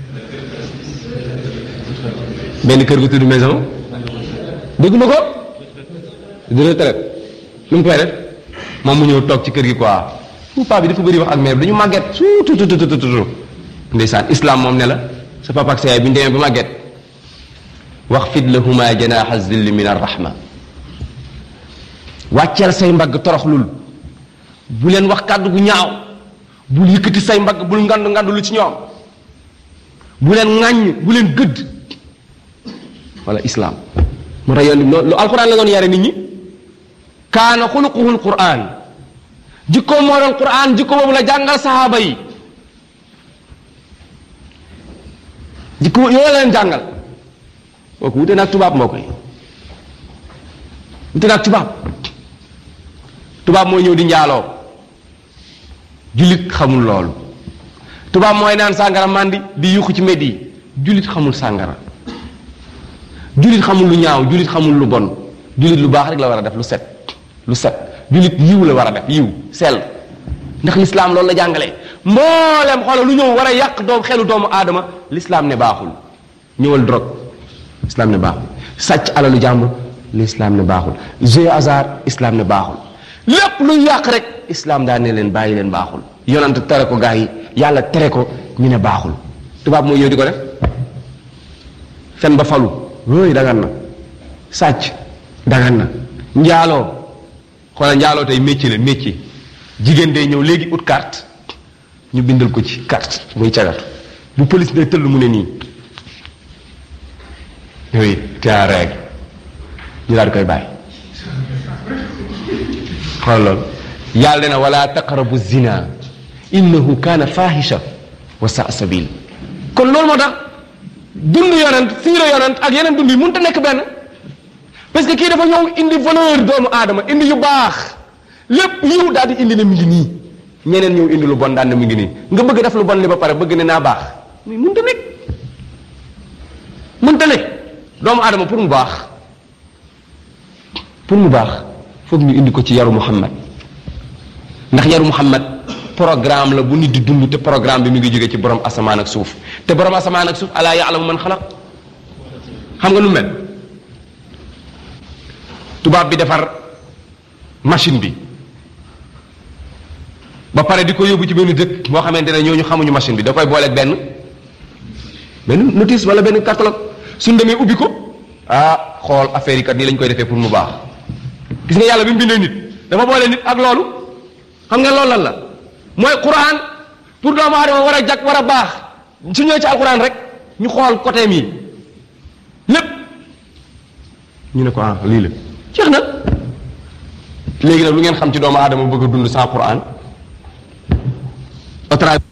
benn kër gu tudd maison dégg ma ko de retraite nu mu koy def moom mu ñëw toog ci kër gi quoi fu paa bi dafa bëri wax ak mère bi dañu màgget suutututututu ndeysaan islam moom ne la sa papa ak sa yaay bi ñu demee ba màgget waxfid lahuma janaha zilli min arrahma wàcceel say mbagg toroxlul bu leen wax kàddu gu ñaaw bul yëkkati say mbagg bul ngandu ngandu lu ci ñoom bu leen ŋàññ bu leen gëdd wala islam moo tax yoon lu alquran la doon yare nit ñi kaana xuluquhu alquran jikko moo doon quran jikko boobu la jàngal sahaaba yi jikko yooyu la leen jàngal kooku wute naag tubaab mbokk yi wute naag tubaab tubaab mooy ñëw di njaaloo jullit xamul loolu tubaab mooy naan sàngara màndi di yuuxu ci mbedd yi jullit xamul sàngara jullit xamul lu ñaaw jullit xamul lu bon jullit lu baax rek la war a def lu set lu set jullit yiw la war a def yiw sell ndax lislaam loolu la jàngalee mboolem xoolal lu ñëw war a yàq doom xelu doomu aadama lislaam ne baaxul ñëwal drogue lislaam ne baaxul sàcc alalu jàmbur lislaam ne baaxul jeu hasard islam ne baaxul lépp lu yàq rek islam daa ne leen bàyyi leen baaxul yonant tere ko gaa yi yàlla tere ko ñu ne baaxul tubaab mooy ñëw di ko def fen ba falu yooyu dagan na sàcc dagan na njaaloo xoolal njaaloo tey métier la métier jigéen day ñëw léegi ut carte ñu bindal ko ci carte muy cagatu bu police day tëll mu ne nii oui tia règle ñu daal di koy bàyyi xool loolu yàlla dina wala taqrabu zina innahu kaana fahisha wa saa sabil kon loolu moo tax dund yonent siira yonent ak yeneen dund yi mënut a nekk benn parce que kii dafa ñëw indi valeur doomu aadama indi yu baax lépp yiw daal di indi ne mi ngi nii ñeneen ñëw indi lu bon daan ne mi ngi nii nga bëgg def lu bon li ba pare bëgg ne naa baax mais mënut a nekk mënut a nekk doomu aadama pour mu baax pour mu baax foog ñu indi ko ci yaru Muhammad ndax yaru Muhammad programme la bu nit di dund te programme bi mi ngi jóge ci borom asamaan ak suuf te borom asamaan ak suuf alaa yaalamu man xalaq xam nga lu mel tubaab bi defar machine bi ba pare di ko yóbbu ci benn dëkk boo xamante ne ñooñu xamuñu machine bi da koy booleeg benn benn notice wala benn catalogue suñ demee ubbi ko ah xool affaire yi kat nii lañ koy defee pour mu baax gis nga yàlla bi mu bindee nit dafa boole nit ak loolu xam nga loolu lan la mooy quran pour doomu aadama war a jag war a baax su ñëwee ci alquran rek ñu xool côté mi lépp ñu ne ko ah lii la jeex na léegi nag lu ngeen xam ci doomu aadama bëgg a dund sans quran au travers